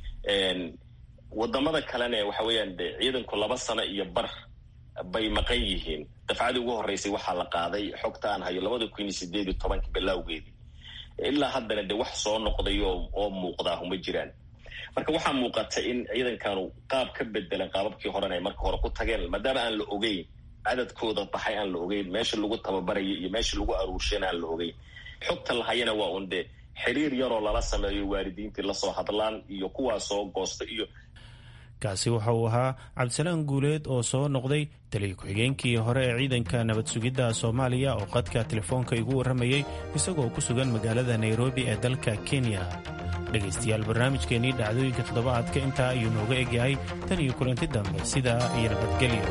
wadamada kalena waxa weeyaan de ciidanku laba sano iyo bar bay maqan yihiin dafcadii ugu horreysay waxaa la qaaday xogta aan hayo labada kun iyo sideed iyo tobanka bilowgeedii ilaa haddana de wax soo noqday oo oo muuqdaa uma jiraan marka waxaa muuqata in ciidankanu qaab ka bedelan qaababkii horena ay marka hore ku tageen maadaama aan la ogeyn cadadkooda baxay aan la ogeyn meesha lagu tababaraya iyo meesha lagu aruurshana aan la ogeyn xogta lahayana waa un de xiriir yaroo lala sameeyo waalidiintii lasoo hadlaan iyo kuwaa soo goosta iyo kaasi waxa uu ahaa cabdisalaam guuleed oo soo noqday taliya ku-xigeenkii hore ee ciidanka nabad sugidda soomaaliya oo qadka telefoonka igu warramayey isagoo ku sugan magaalada nairobi ee dalka kenya dhegaystayaal barnaamijkeennii dhacdooyinka toddobaadka intaa ayuu nooga egyahay tan iyo kulanti dambe sidaa iyo nabadgelyo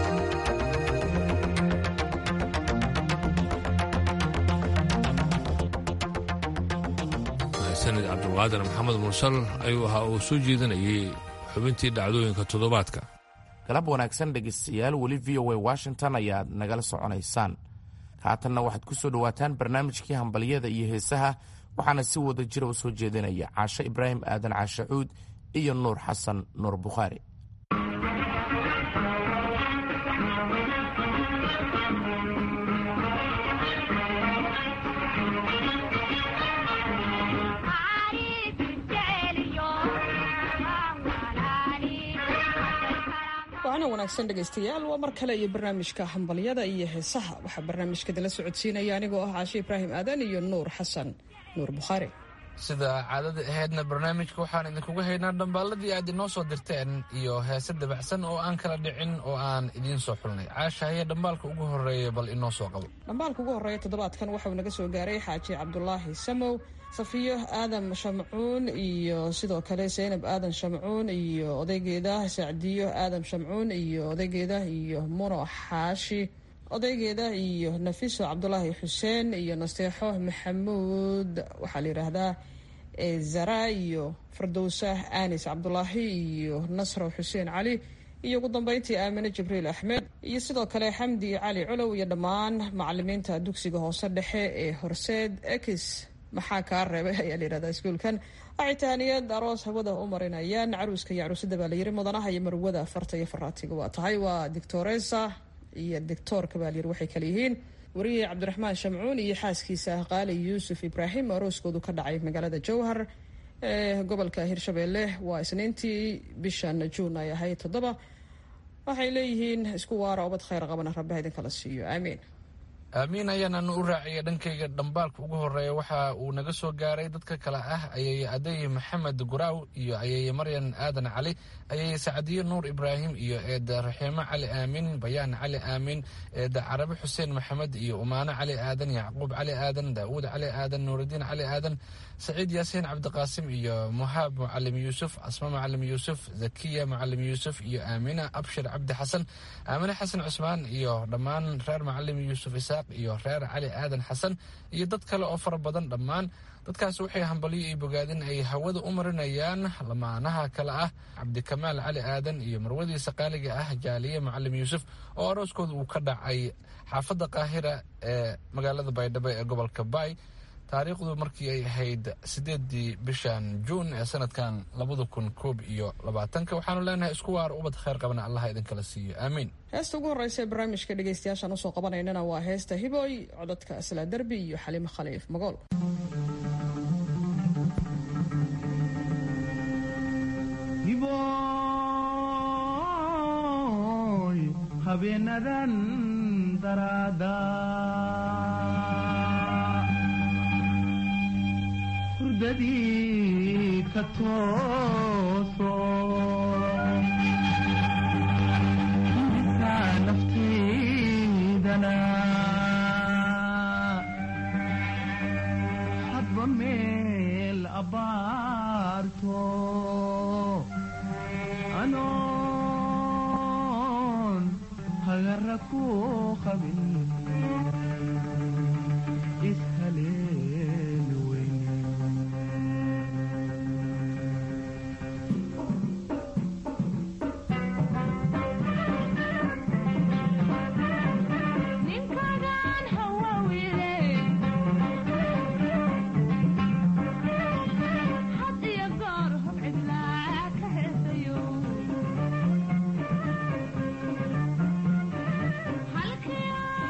sanid cabdulqaadir maxamed mursal ayuu ahaa uu soo jeedinayay xubintii dhacdooyinka toddobaadka galab wanaagsan dhegaystayaal weli v o a washington ayaad nagala soconaysaan haatanna waxaad ku soo dhowaataan barnaamijkii hambalyada iyo heesaha waxaana si wada jira u soo jeedinaya caashe ibraahim aadan caashe cuud iyo nuur xasan nuur bukhaari waana wanaagsan dhegaystayaal waa mar kale iyo barnaamijka hambalyada iyo heesaha waxaa barnaamijka dala socodsiinaya anigoo ah caashe ibraahim aadan iyo nuur xasan nuur bukhaari sida caadada ahaydna barnaamijka waxaan idinkugu haynaa dhambaalladii aad inoo soo dirteen iyo heese dabacsan oo aan kala dhicin oo aan idiin soo xulnay caasha haye dhambaalka ugu horreeya bal inoo soo qabo dhambaalka ugu horreeya toddobaadkan waxauu naga soo gaaray xaaji cabdulaahi samow safiyo aadan shamcuun iyo sidoo kale zaynab aadan shamcuun iyo odaygeeda sacdiyo aadan shamcuun iyo odaygeeda iyo muno xaashi odaygeeda iyo nafiso cabdulaahi xuseen iyo nasteexo maxamuud waxaa la yidhaahdaa zara iyo fardowsa anis cabdulaahi iyo nasro xuseen cali iyo ugu dambeyntii aamine jibriil axmed iyo sidoo kale xamdi cali culow iyo dhammaan macalimiinta dugsiga hoose dhexe ee horseed ex maxaa kaa reebay ayaa la yihahdaa iskuulkan waxay tahaniyad aroos hawada u marinayaan caruuska iyo caruusada baa layiri mudanaha iyo marwada farta iyo faraatiga waa tahay waa dictoresa iyo dictoorka baa layiri waxay kale yihiin wariyey cabdiraxmaan shamcuun iyo xaaskiisa qaali yuusuf ibraahim arooskoodu ka dhacay magaalada jowhar ee gobolka hirshabeelle waa isniintii bishan juun ay ahayd toddoba waxay leeyihiin isku waara obad khayr qabana rabbaha idinkala siiyo aamiin aamiin ayaananu u raaciyay dhankayga dhambaalka ugu horeeya waxa uu naga soo gaaray dadka kale ah ayay aday maxamed guraaw iyo ayay maryan aadan cali ayay sacdiye nuur ibraahim iyo eeda raxiimo cali aamin bayaan cali aamin eeda carabi xuseen maxamed iyo umaano cali aadan yacquub cali aadan daawuud cali aadan nuuridiin cali aadan saciid yaasiin cabdiqaasim iyo muhaab mucalim yuusuf asma mucalim yuusuf zakiya mucalim yuusuf iyo aamina abshir cabdi xasan aamine xasan cusmaan iyo dhammaan reer mucalim yuusuf isaaq iyo reer cali aadan xasan iyo dad kale oo fara badan dhammaan dadkaas waxay hambalyo iyo bogaadin ay hawada u marinayaan lamaanaha kale ah cabdikamaal cali aadan iyo marwadiisa qaaliga ah jaaliye mucalim yuusuf oo arooskooda uu ka dhacay xaafadda qaahira ee magaalada baydhabo ee gobolka baay taariikhdu markii ay ahayd sideedii bishan juun ee sanadkan labada kun koob iyo labaatanka waxaanu leenahay isku waar ubad khayr qabna allaha idinkala siiyo aamiin heesta ugu horreysa ee barnaamijka dhegaystayaashaan usoo qabanaynana waa heesta hiboy codadka asla derbi iyo xaliimo khaliif magool habeenadan daraada hurdadii ka tooso intaa naftiidana hadba meel abaarto anoon hagara ku qabin ishaleen halkii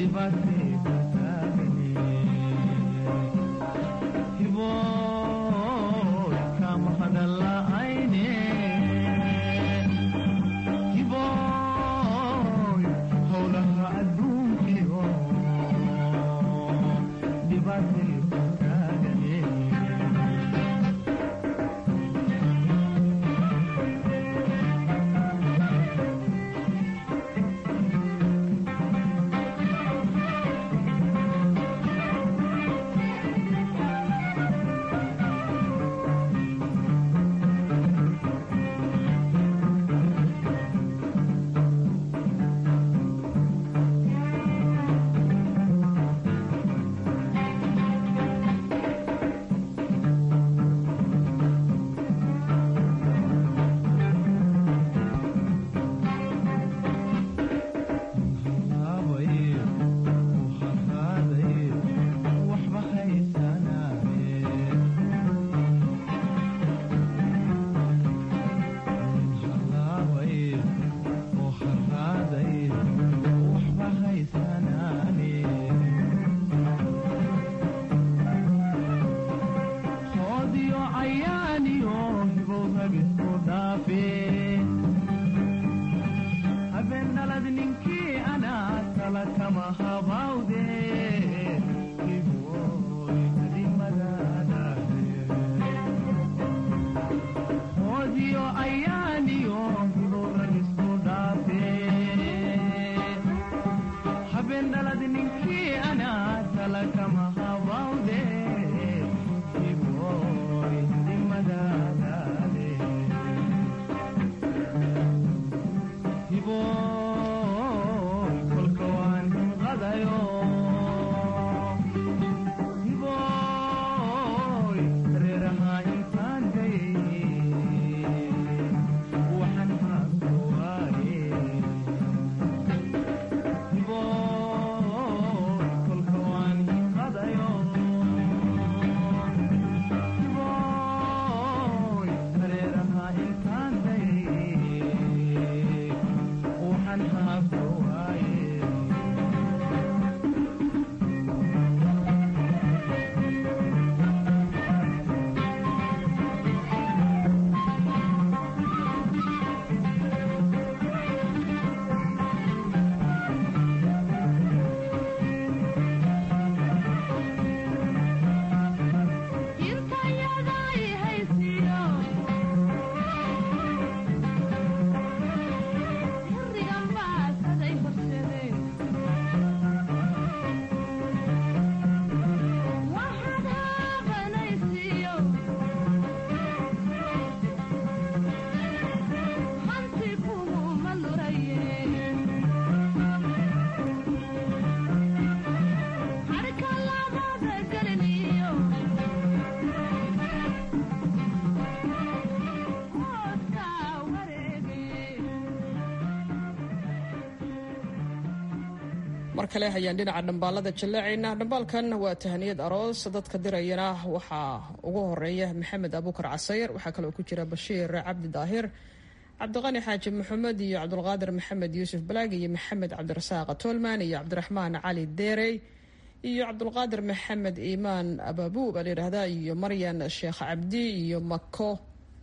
mar kale hayaan dhinaca dhambaalada jallaacaynaa dhambaalkan waa tahaniyad aroos dadka dirayana waxaa ugu horeeya maxamed abuukar casayr waxaa kaloo ku jira bashiir cabdi daahir cabdiqani xaaji maxamed iyo cabdulqaadir maxamed yuusuf balaag iyo maxamed cabdirasaaq tolman iyo cabdiraxmaan cali deerey iyo cabdulqaadir maxamed iimaan ababu baa layidhaahdaa iyo maryan sheekh cabdi iyo mako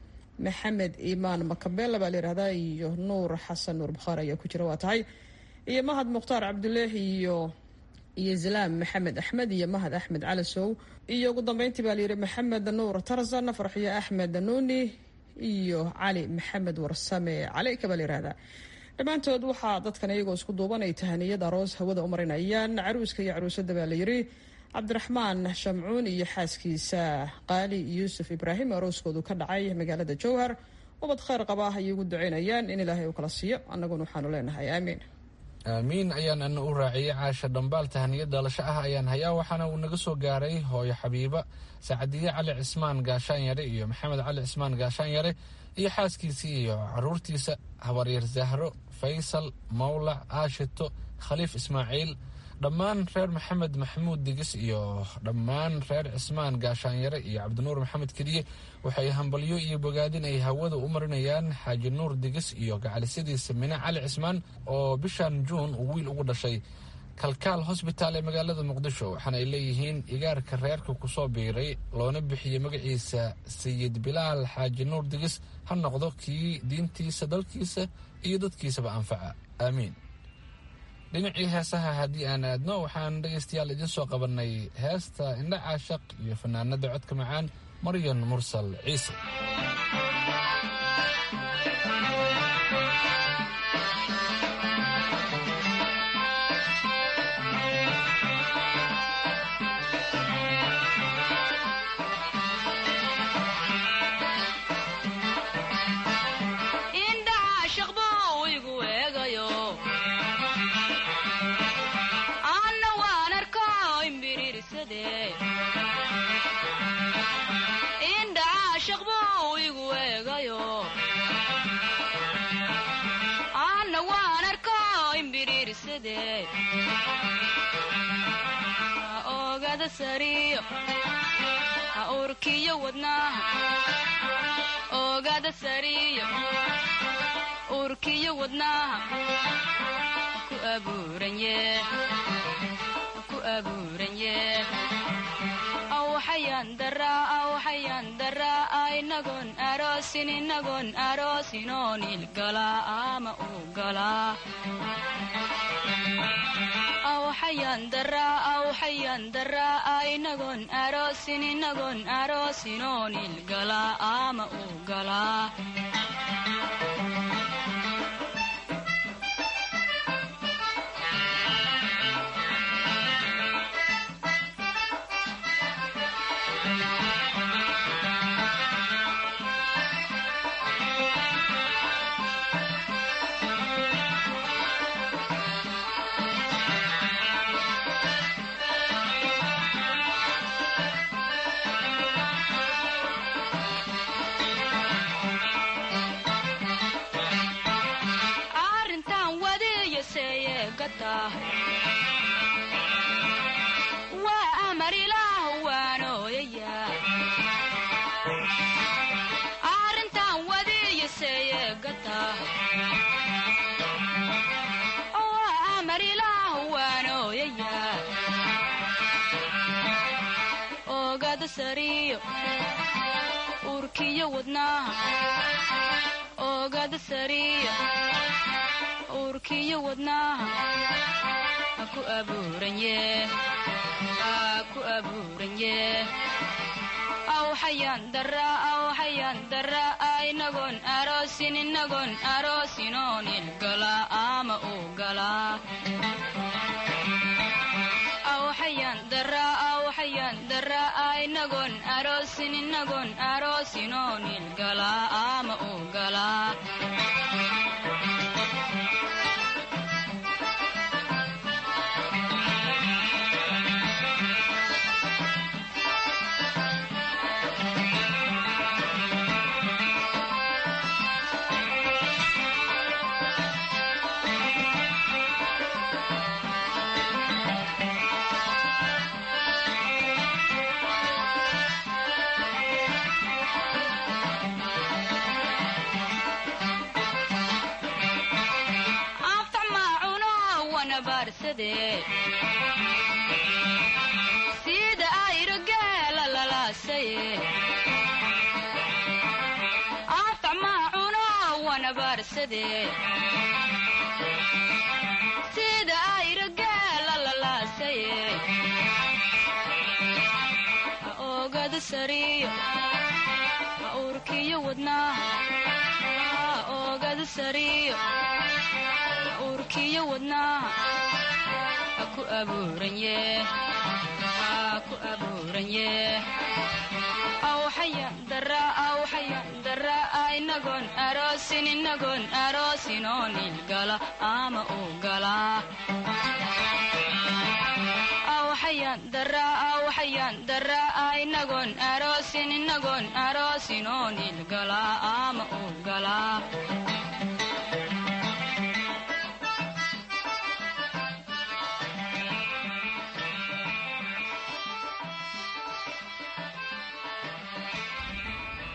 maxamed iimaan makabela baa layidhahdaa iyo nuur xasan nuur bukhaari ayaa ku jira waa tahay iyo mahad mukhtaar cabduleehi iyo iyo zalaam maxamed axmed iyo mahad axmed calasow iyo ugu dambeyntii baa layidhi maxamed nuur tarzan farxiyo axmed nuuni iyo cali maxamed warsame caleyka baa layihahdaa dhammaantood waxaa dadkan iyagoo isku duuban ay tahaniyad aroos hawada u marinayaan caruuska iyo caruusada baa layidhi cabdiraxmaan shamcuun iyo xaaskiisa qaali yuusuf ibraahim arooskoodu ka dhacay magaalada jowhar ubad khayr qaba ayay ugu duceynayaan in ilaahay uu kala siiyo annaguna waxaanu leenahay aamiin aamiin ayaan ana u raaciyey caasha dhambaal tahaniya dhalasho ah ayaan hayaa waxaana uu naga soo gaaray hooyo xabiiba sacadiye cali cismaan gaashaan yare iyo maxamed cali cismaan gaashaan yare iyo xaaskiisii iyo caruurtiisa habaryar zahro faysal mawlac aashito khaliif ismaaciil dhammaan reer maxamed maxamuud digis iyo dhammaan reer cismaan gaashaanyare iyo cabdinuur maxamed keliye waxay hambalyo iyo bogaadin ay hawada u marinayaan xaaji nuur digis iyo gacalisadiisa mine cali cismaan oo bishan juun uu wiil ugu dhashay kalkaal hosbitaal ee magaalada muqdisho waxaana ay leeyihiin igaarka reerka kusoo biiray loona bixiyey magaciisa sayid bilaal xaaji nuur digis ha noqdo kii diintiisa dalkiisa iyo dadkiisaba anfaca aamiin dhinacii heesaha haddii aan aadno waxaan dhegaystayaal idiin soo qabannay heesta indha caashaq iyo fanaanada codka macaan maryan mursal ciise urkiyo wadnaha oogada sariyo urkiyo wadnaha ku abuuranye ku abuuranye awxayan daraa awxayan daraa inagoon aroosin inagoon aroosinoo nilgalaa ama uu galaa awxayan daraa awxayan daraa inagoon aroosin inagoon aroosinoo nilgalaa ama uu galaa waa amar ilaah waanooyaya arrintan wadiiyaseeyegata waa amar ilaah waanooyaya oogada sariyo urkiyo wadnaha oogada sariyo urkiyo wadnaha ku abuuranye ku abuuranye awxayan daraa awxayan daraa inagoon aroosin inagoon aroosinoo nilgalaa ama uu galaa awxayan daraa awxayan daraa inagoon aroosin inagoon aroosinoo nilgalaa ama uu galaa sida ayro geela lalaasaye afacmaacuno wanabaarsade sida ayro geela lalaasaye ha oogada sariyo ha urkiyo wadnaha ha oogada sariyo ha urkiyo wadnaha ku abuuranye ku abuuranye awxayan daraa awxayan daraa inagoon aroosin inagoon aroosinoo nilgala ama uu galaa awxayan daraa awxayan daraa inagoon aroosin inagoon aroosinoo nilgalaa ama uu galaa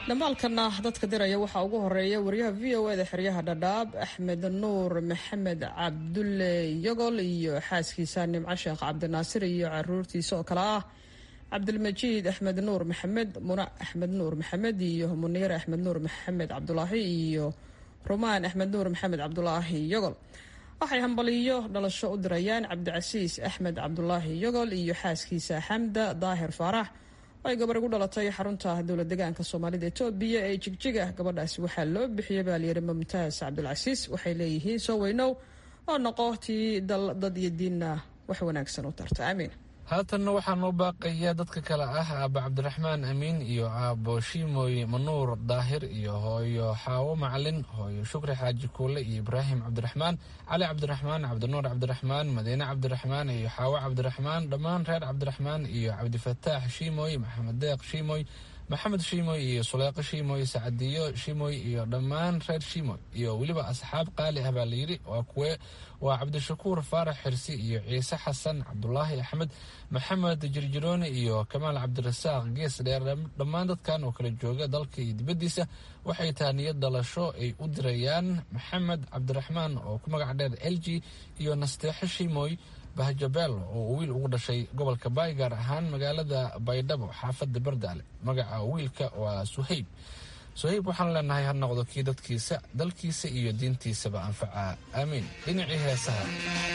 dhamaalkana dadka diraya waxaa ugu horeeya wariyaha v o eda xeryaha dhadhaab axmed nuur maxamed cabdulle yogol iyo xaaskiisa nimco sheekh cabdinaasir iyo caruurtiisa oo kale ah cabdilmajiid axmed nuur maxamed muna axmed nuur maxamed iyo muniir axmed nuur maxamed cabdulaahi iyo rumaan axmed nuur maxamed cabdulaahi yogol waxay hambaliyo dhalasho u dirayaan cabdicasiis axmed cabdulaahi yogol iyo xaaskiisa xamda daahir faarax ay gabar igu dhalatay xarunta dowlad degaanka soomaalida etoobiya ee jigjiga gabadhaasi waxaa loo bixiyay baalyari mumtaas cabdulcasiis waxay leeyihiin soo weynow oo noqo tii dal dad iyo diinna wax wanaagsan u tarta aamiin haatanna waxaa noo baaqaya dadka kale ah aaba cabdiraxmaan amiin iyo aabo shiimoy manuur daahir iyo hooyo xaawo macalin hooyo shukri xaaji kuule iyo ibraahim cabdiraxmaan cali cabdiraxmaan cabdinuur cabdiraxmaan madiine cabdiraxmaan iyo xaawo cabdiraxmaan dhammaan reer cabdiraxmaan iyo cabdifataax shiimoy maxamed deeq shiimoy maxamed shiimoy iyo suleeqo shiimoy sacadiyo shiimoy iyo dhammaan reer shiimoy iyo weliba asxaab qaali ah baa layidhi waa kuwe waa cabdishakuur faarax xirsi iyo ciise xasan cabdulaahi axmed maxamed jirjirooni iyo kamaal cabdirasaaq gees dheer dhammaan dadkan oo kala jooga dalka iyo dibaddiisa waxay tahay niyad dhalasho ay u dirayaan maxamed cabdiraxmaan oo ku magac dheer l g iyo nasteexo shiimoy bahjabeel oo uu wiil ugu dhashay gobolka baay gaar ahaan magaalada baydhabo xaafadda bardaale magaca wiilka waa suhayb suhayb waxaan leenahay ha noqdo kii dadkiisa dalkiisa iyo diintiisaba anfaca aamiin dhinacii heesaha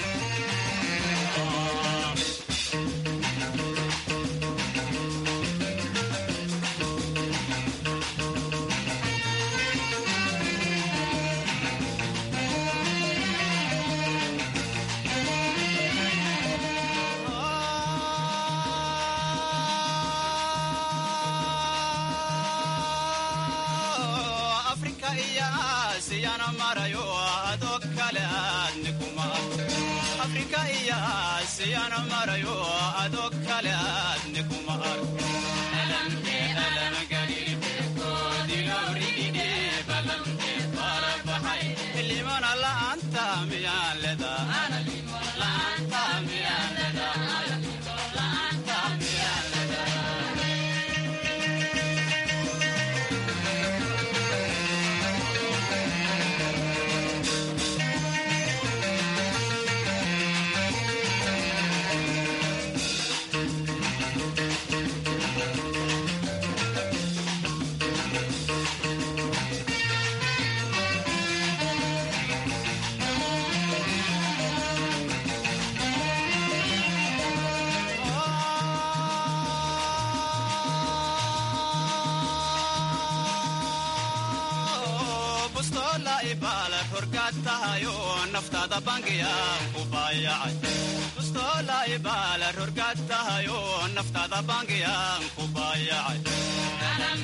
naftaada bangiyaan ku baayacay baala rorgaad tahayo naftaada bangiyaan ku baayacay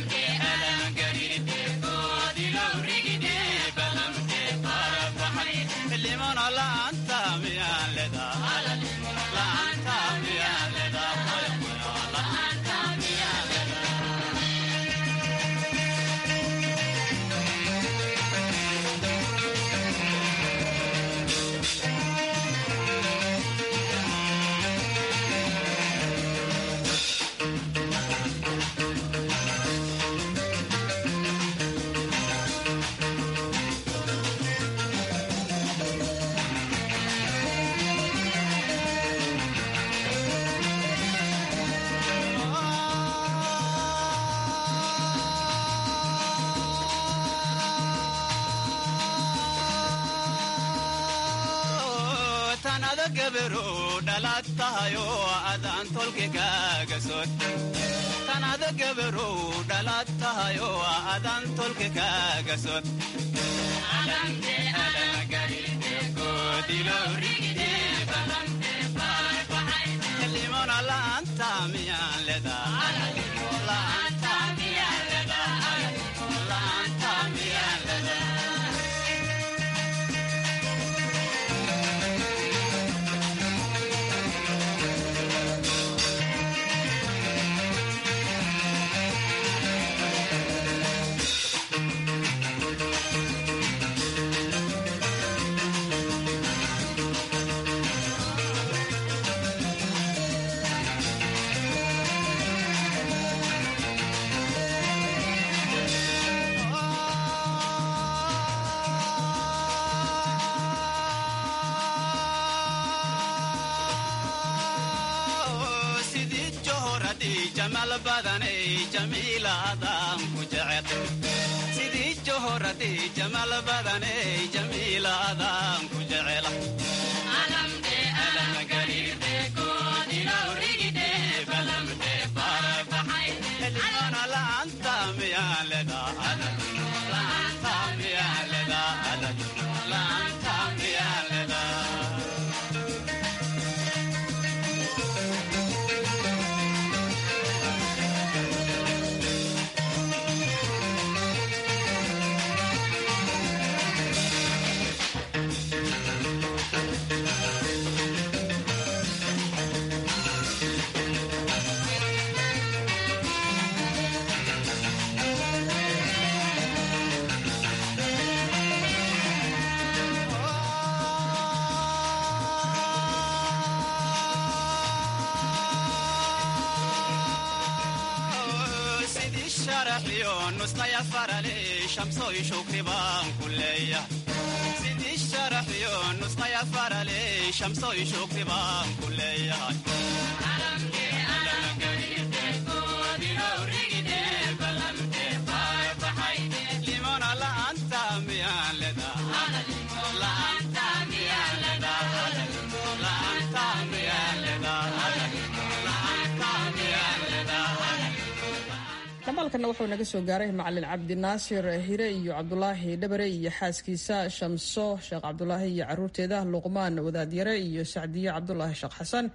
limana la'aanta miyaan tanada gabaru dhalaad tahayo adaan tolki kaaga sod tanada gabaru dhalaad tahayo adaan tolki kaaga sod limona la'aanta miyaan ledaa la'aanta miyaan ledaa la'aanta miyaan ledaa badanay jamiilaadaan ku jecel sidii johoradii jamal badanay jamiilaadaan ku jecela xildhibaana la'aanta miyaan ledaa la'aanta miyaan ledaa la'aanta miyaan ledaa sidii sharaxyo nusqaya farale shamsoy shukri baan ku leeyahay sidii sharaxyo nusqaya farale shamsoy shukri baan ku leeyahay limona la'aanta miyaan ledaa la'aanta miyaan ledaa la'aanta miyaan ledaa la'aanta miyaan ledaa dhamaalkana wuxuu naga soo gaaray macalin cabdinaasir hire iyo cabdulaahi dhabare iyo xaaskiisa shamso sheekh cabdulaahi iyo caruurteeda luqmaan wadaadyare iyo sacdiye cabdulaahi sheekh xasan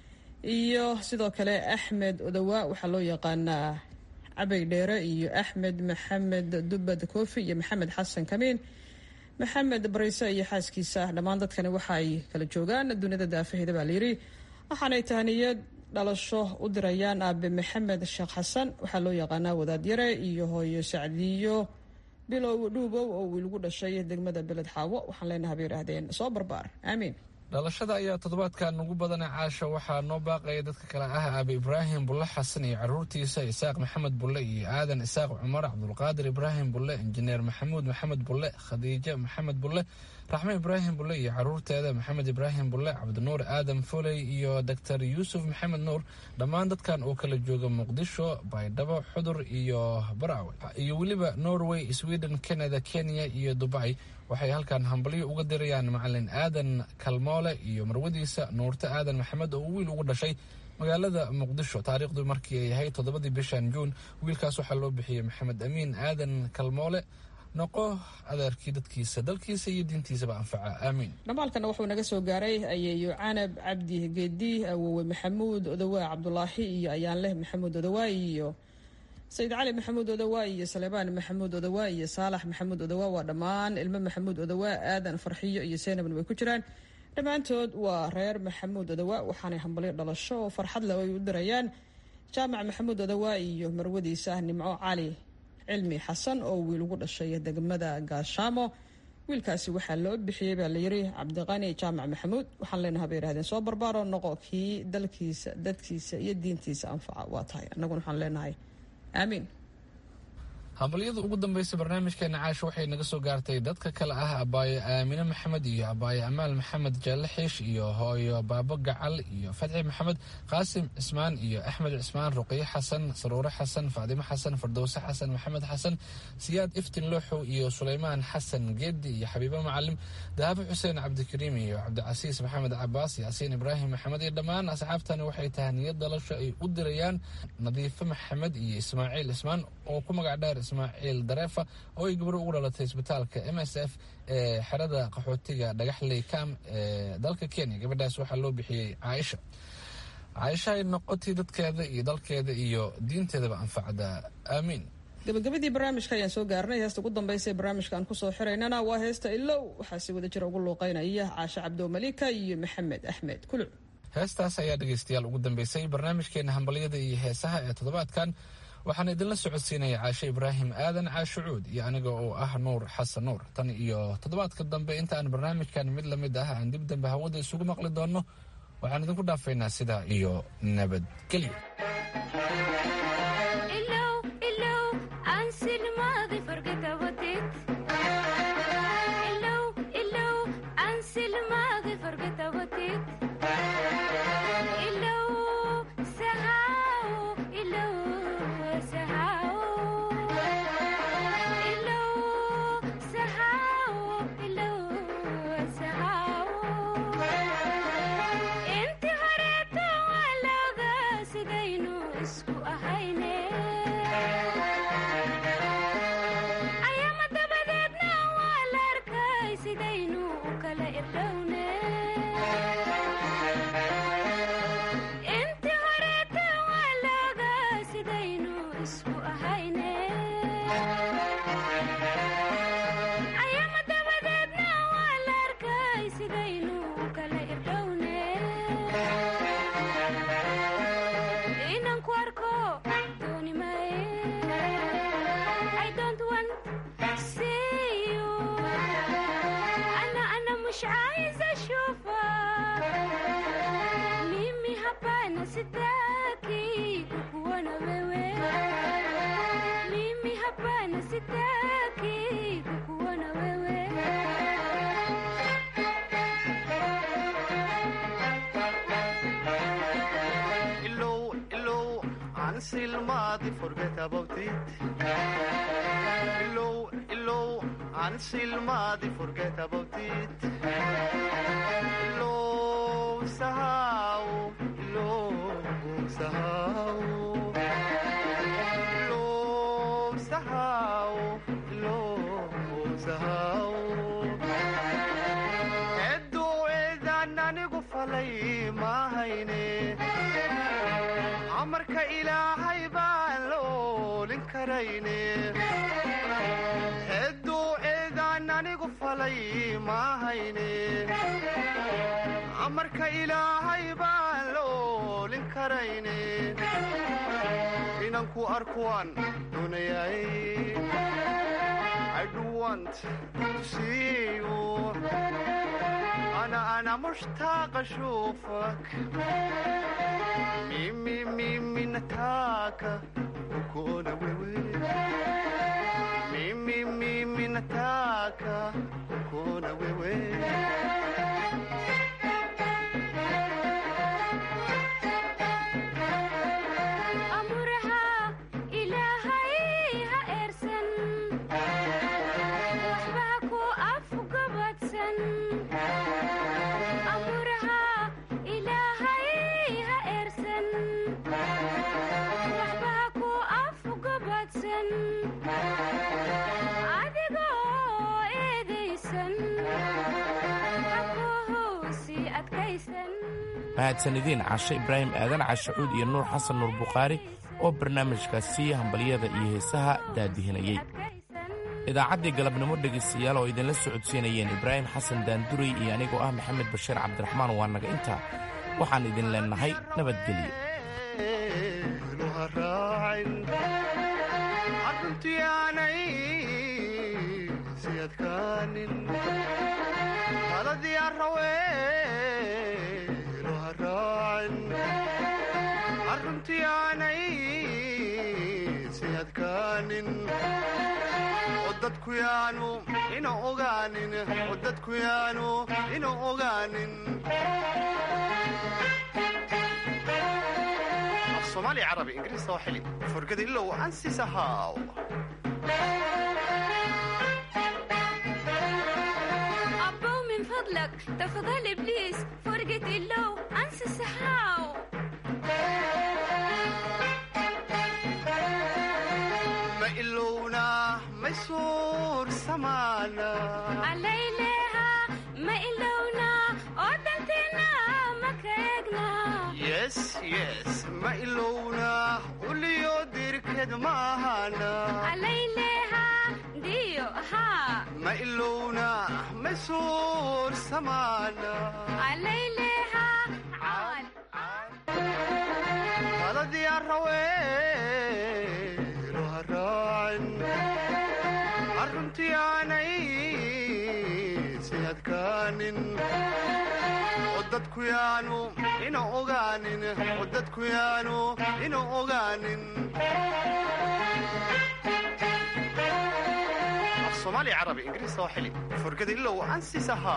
iyo sidoo kale axmed odawa waxaa loo yaqaanaa cabay dheere iyo axmed maxamed dubad koofi iyo maxamed xasan kamiin maxamed barayse iyo xaaskiisa dhammaan dadkani waxa ay kala joogaan duniyada daafaheeda baa layidhi waxaanay tahniyad dhalasho u dirayaan aabe maxamed sheekh xasan waxaa loo yaqaanaa wadaadyare iyo hooyo sacdiyo bilow dhuubow oo wiilgu dhashay degmada beled xaawo waxaan leenahay bay yidhaahdeen soo barbaar aamiin dhalashada ayaa toddobaadkan ugu badana caasha waxaa noo baaqaya dadka kale ah aabe ibraahim bulle xasan iyo caruurtiisa isaaq maxamed bulle iyo aadan isaaq cumar cabdulqaadir ibraahim bulle injineer maxamuud maxamed bulle khadiijo maxamed bulle raxme ibraahim bulle iyo caruurteeda maxamed ibraahim bulle cabdinuur aadan foley iyo doctor yuusuf maxamed nuur dhammaan dadkan oo kala jooga muqdisho baydhabo xudur iyo baraawe iyo weliba norway sweden canada kenya iyo dubai waxay halkan hambalyo uga dirayaan macalin aadan kalmoole iyo marwadiisa nuurte aadan maxamed oo wiil ugu dhashay magaalada muqdisho taariikhdu markii ay ahayd toddobadii bishan juun wiilkaas waxaa loo bixiyey maxamed amiin aadan kalmoole noqo adeerkii dadkiisa dalkiisa iyo diintiisaba anfaca aamiin dhamaalkana wuxuu naga soo gaaray ayeeyo canab cabdi geedi awowe maxamuud odawaa cabdulaahi iyo ayaanleh maxamuud odawaa iyo sayid cali maxamuud odawaa iyo salebaan maxamuud odawaa iyo saalax maxamuud odawaa waa dhammaan ilmo maxamuud odawaa aadan farxiyo iyo seynabna way ku jiraan dhammaantood waa reer maxamuud odawaa waxaanay hambalyo dhalasho oo farxad leh ay u dirayaan jaamac maxamuud odawaa iyo marwadiisa nimco cali cilmi xasan oo wiil ugu dhashay degmada gaashaamo wiilkaasi waxaa loo bixiyey baa layiri cabdiqani jaamac maxamuud waxaan leenahay bay yidhahdeen soo barbaaro noqo kii dalkiisa dadkiisa iyo diintiisa anfaca waa tahay annaguna waxaan leenahay aamiin hambalyada ugu dambaysa barnaamijkeena caasha waxay naga soo gaartay dadka kale ah abaayo aamine maxamed iyo abaayo amaal maxamed jaalle xiish iyo hooyo baabo gacal iyo fatxi maxamed qaasim cismaan iyo axmed cismaan ruqiye xasan saruure xasan faadimo xasan fardowse xasan maxamed xasan siyaad iftin looxow iyo suleymaan xasan geedi iyo xabiibo macalim dahabo xuseen cabdikariim iyo cabdicasiis maxamed cabaas yaasiin ibraahim maxamed iyo dhammaan asxaabtani waxay tahay niyad dalasho ay u dirayaan nadiifo maxamed iyo ismaaciil cismaan oo ku magac dheer ismaaciil dareefa oo ay gabro ugu dhalatay isbitaalka m s f ee xerada qaxootiga dhagaxley kam ee dalka kenya gabadhaas waxaa loo bixiyey caaisha caaisha ay noqotay dadkeeda iyo dalkeeda iyo diinteedaba anfacda aamiin gabagabadii barnaamijka ayaan soo gaarnay heesta ugu dambaysa ee barnaamijka aan kusoo xiraynana waa heesta ilow waxaa si wada jira ugu luuqeynaya caashe cabdo malika iyo maxamed axmed kuluc heestaas ayaa dhegaystayaal ugu dambeysay barnaamijkeena hambalyada iyo heesaha ee toddobaadkan waxaan idinla socodsiinaya caashe ibraahim aadan caashe cuud iyo aniga oo ah nuur xasan nuur tan iyo toddobaadka dambe inta aan barnaamijkan mid lamid ah aan dib dambe hawada isugu maqli doonno waxaan idinku dhaafaynaa sidaa iyo nabadgelyo Hello, kala irdhowne inti horeeta waa looga sidaynu isku ahayne ayama dabadeedna waa la arkay sidaynu kala irdhowne inaan ku arko dooni maaye I don't want see you أنا أنا مش عايزة أشوفك ميمي hapana sitaki kukuona wewe mimi hapana sitaki kukuona wewe Illow, illow, until Madi forget about it. Illow, illow, until Madi forget about it. Illow, sahau, illow, sahau. Illow, sahau, illow, sahau. Eedduuceedaan anigu falay mahayne amarka ilaahay baan la oolin karayne eedduuceedaan anigu falay mahayne amarka ilaahay baan la oolin karayne inanku arkuwaan doonayay I do want to see you أنا أنا مشتاق أشوفك ميمي ميمي نتاكا وكونا ويوي ميمي ميمي نتاكا وكونا ويوي amuraha ilaahay ha eersan waxba ha ku afgabadsan amuraha ilaahay ha eersan waxba ha ku afgabadsan adigoo eedaysan ha ku hoosi adkaysan mahadsanidin cashe ibraahim aadan cashacuud iyo nuur xasan nuur bukhaari oo barnaamijkaasi hambalyada iyo heesaha daadihinayey idaacaddii galabnimo dhegaystayaal oo idinla socodsiinayeen ibraahim xasan daanduray iyo anigoo ah maxamed bashiir cabdiraxmaan waa naga intaa waxaan idin leennahay nabadgelyo luha raacin arruntiyaanay si adkaanin taladii arrawee luha raacin arruntiyaanay si adkaanin oo dadku yaanu ina ogaanin oo dadku yaanu ina ogaanin af soomaali carabi ingiriis oo xili furgada ilow ansis ahaaw أبو من فضلك تفضل إبليس فرقة اللو أنسى السحاو ma ilowna ma suur samaana عليلها ما إلونا ودنتنا ما كيقنا yes yes ma ilowna uliyo dirked maahana عليلها ديو ها ma ilowna ma suur samaana عليلها عال taladii arrawee luha raacin arruntii aanay si adkaanin oo dadku yaanu ina ogaanin oo dadku yaanu ina ogaanin af soomaali carabi ingiriis oo xili furgada ilow ansis ahaa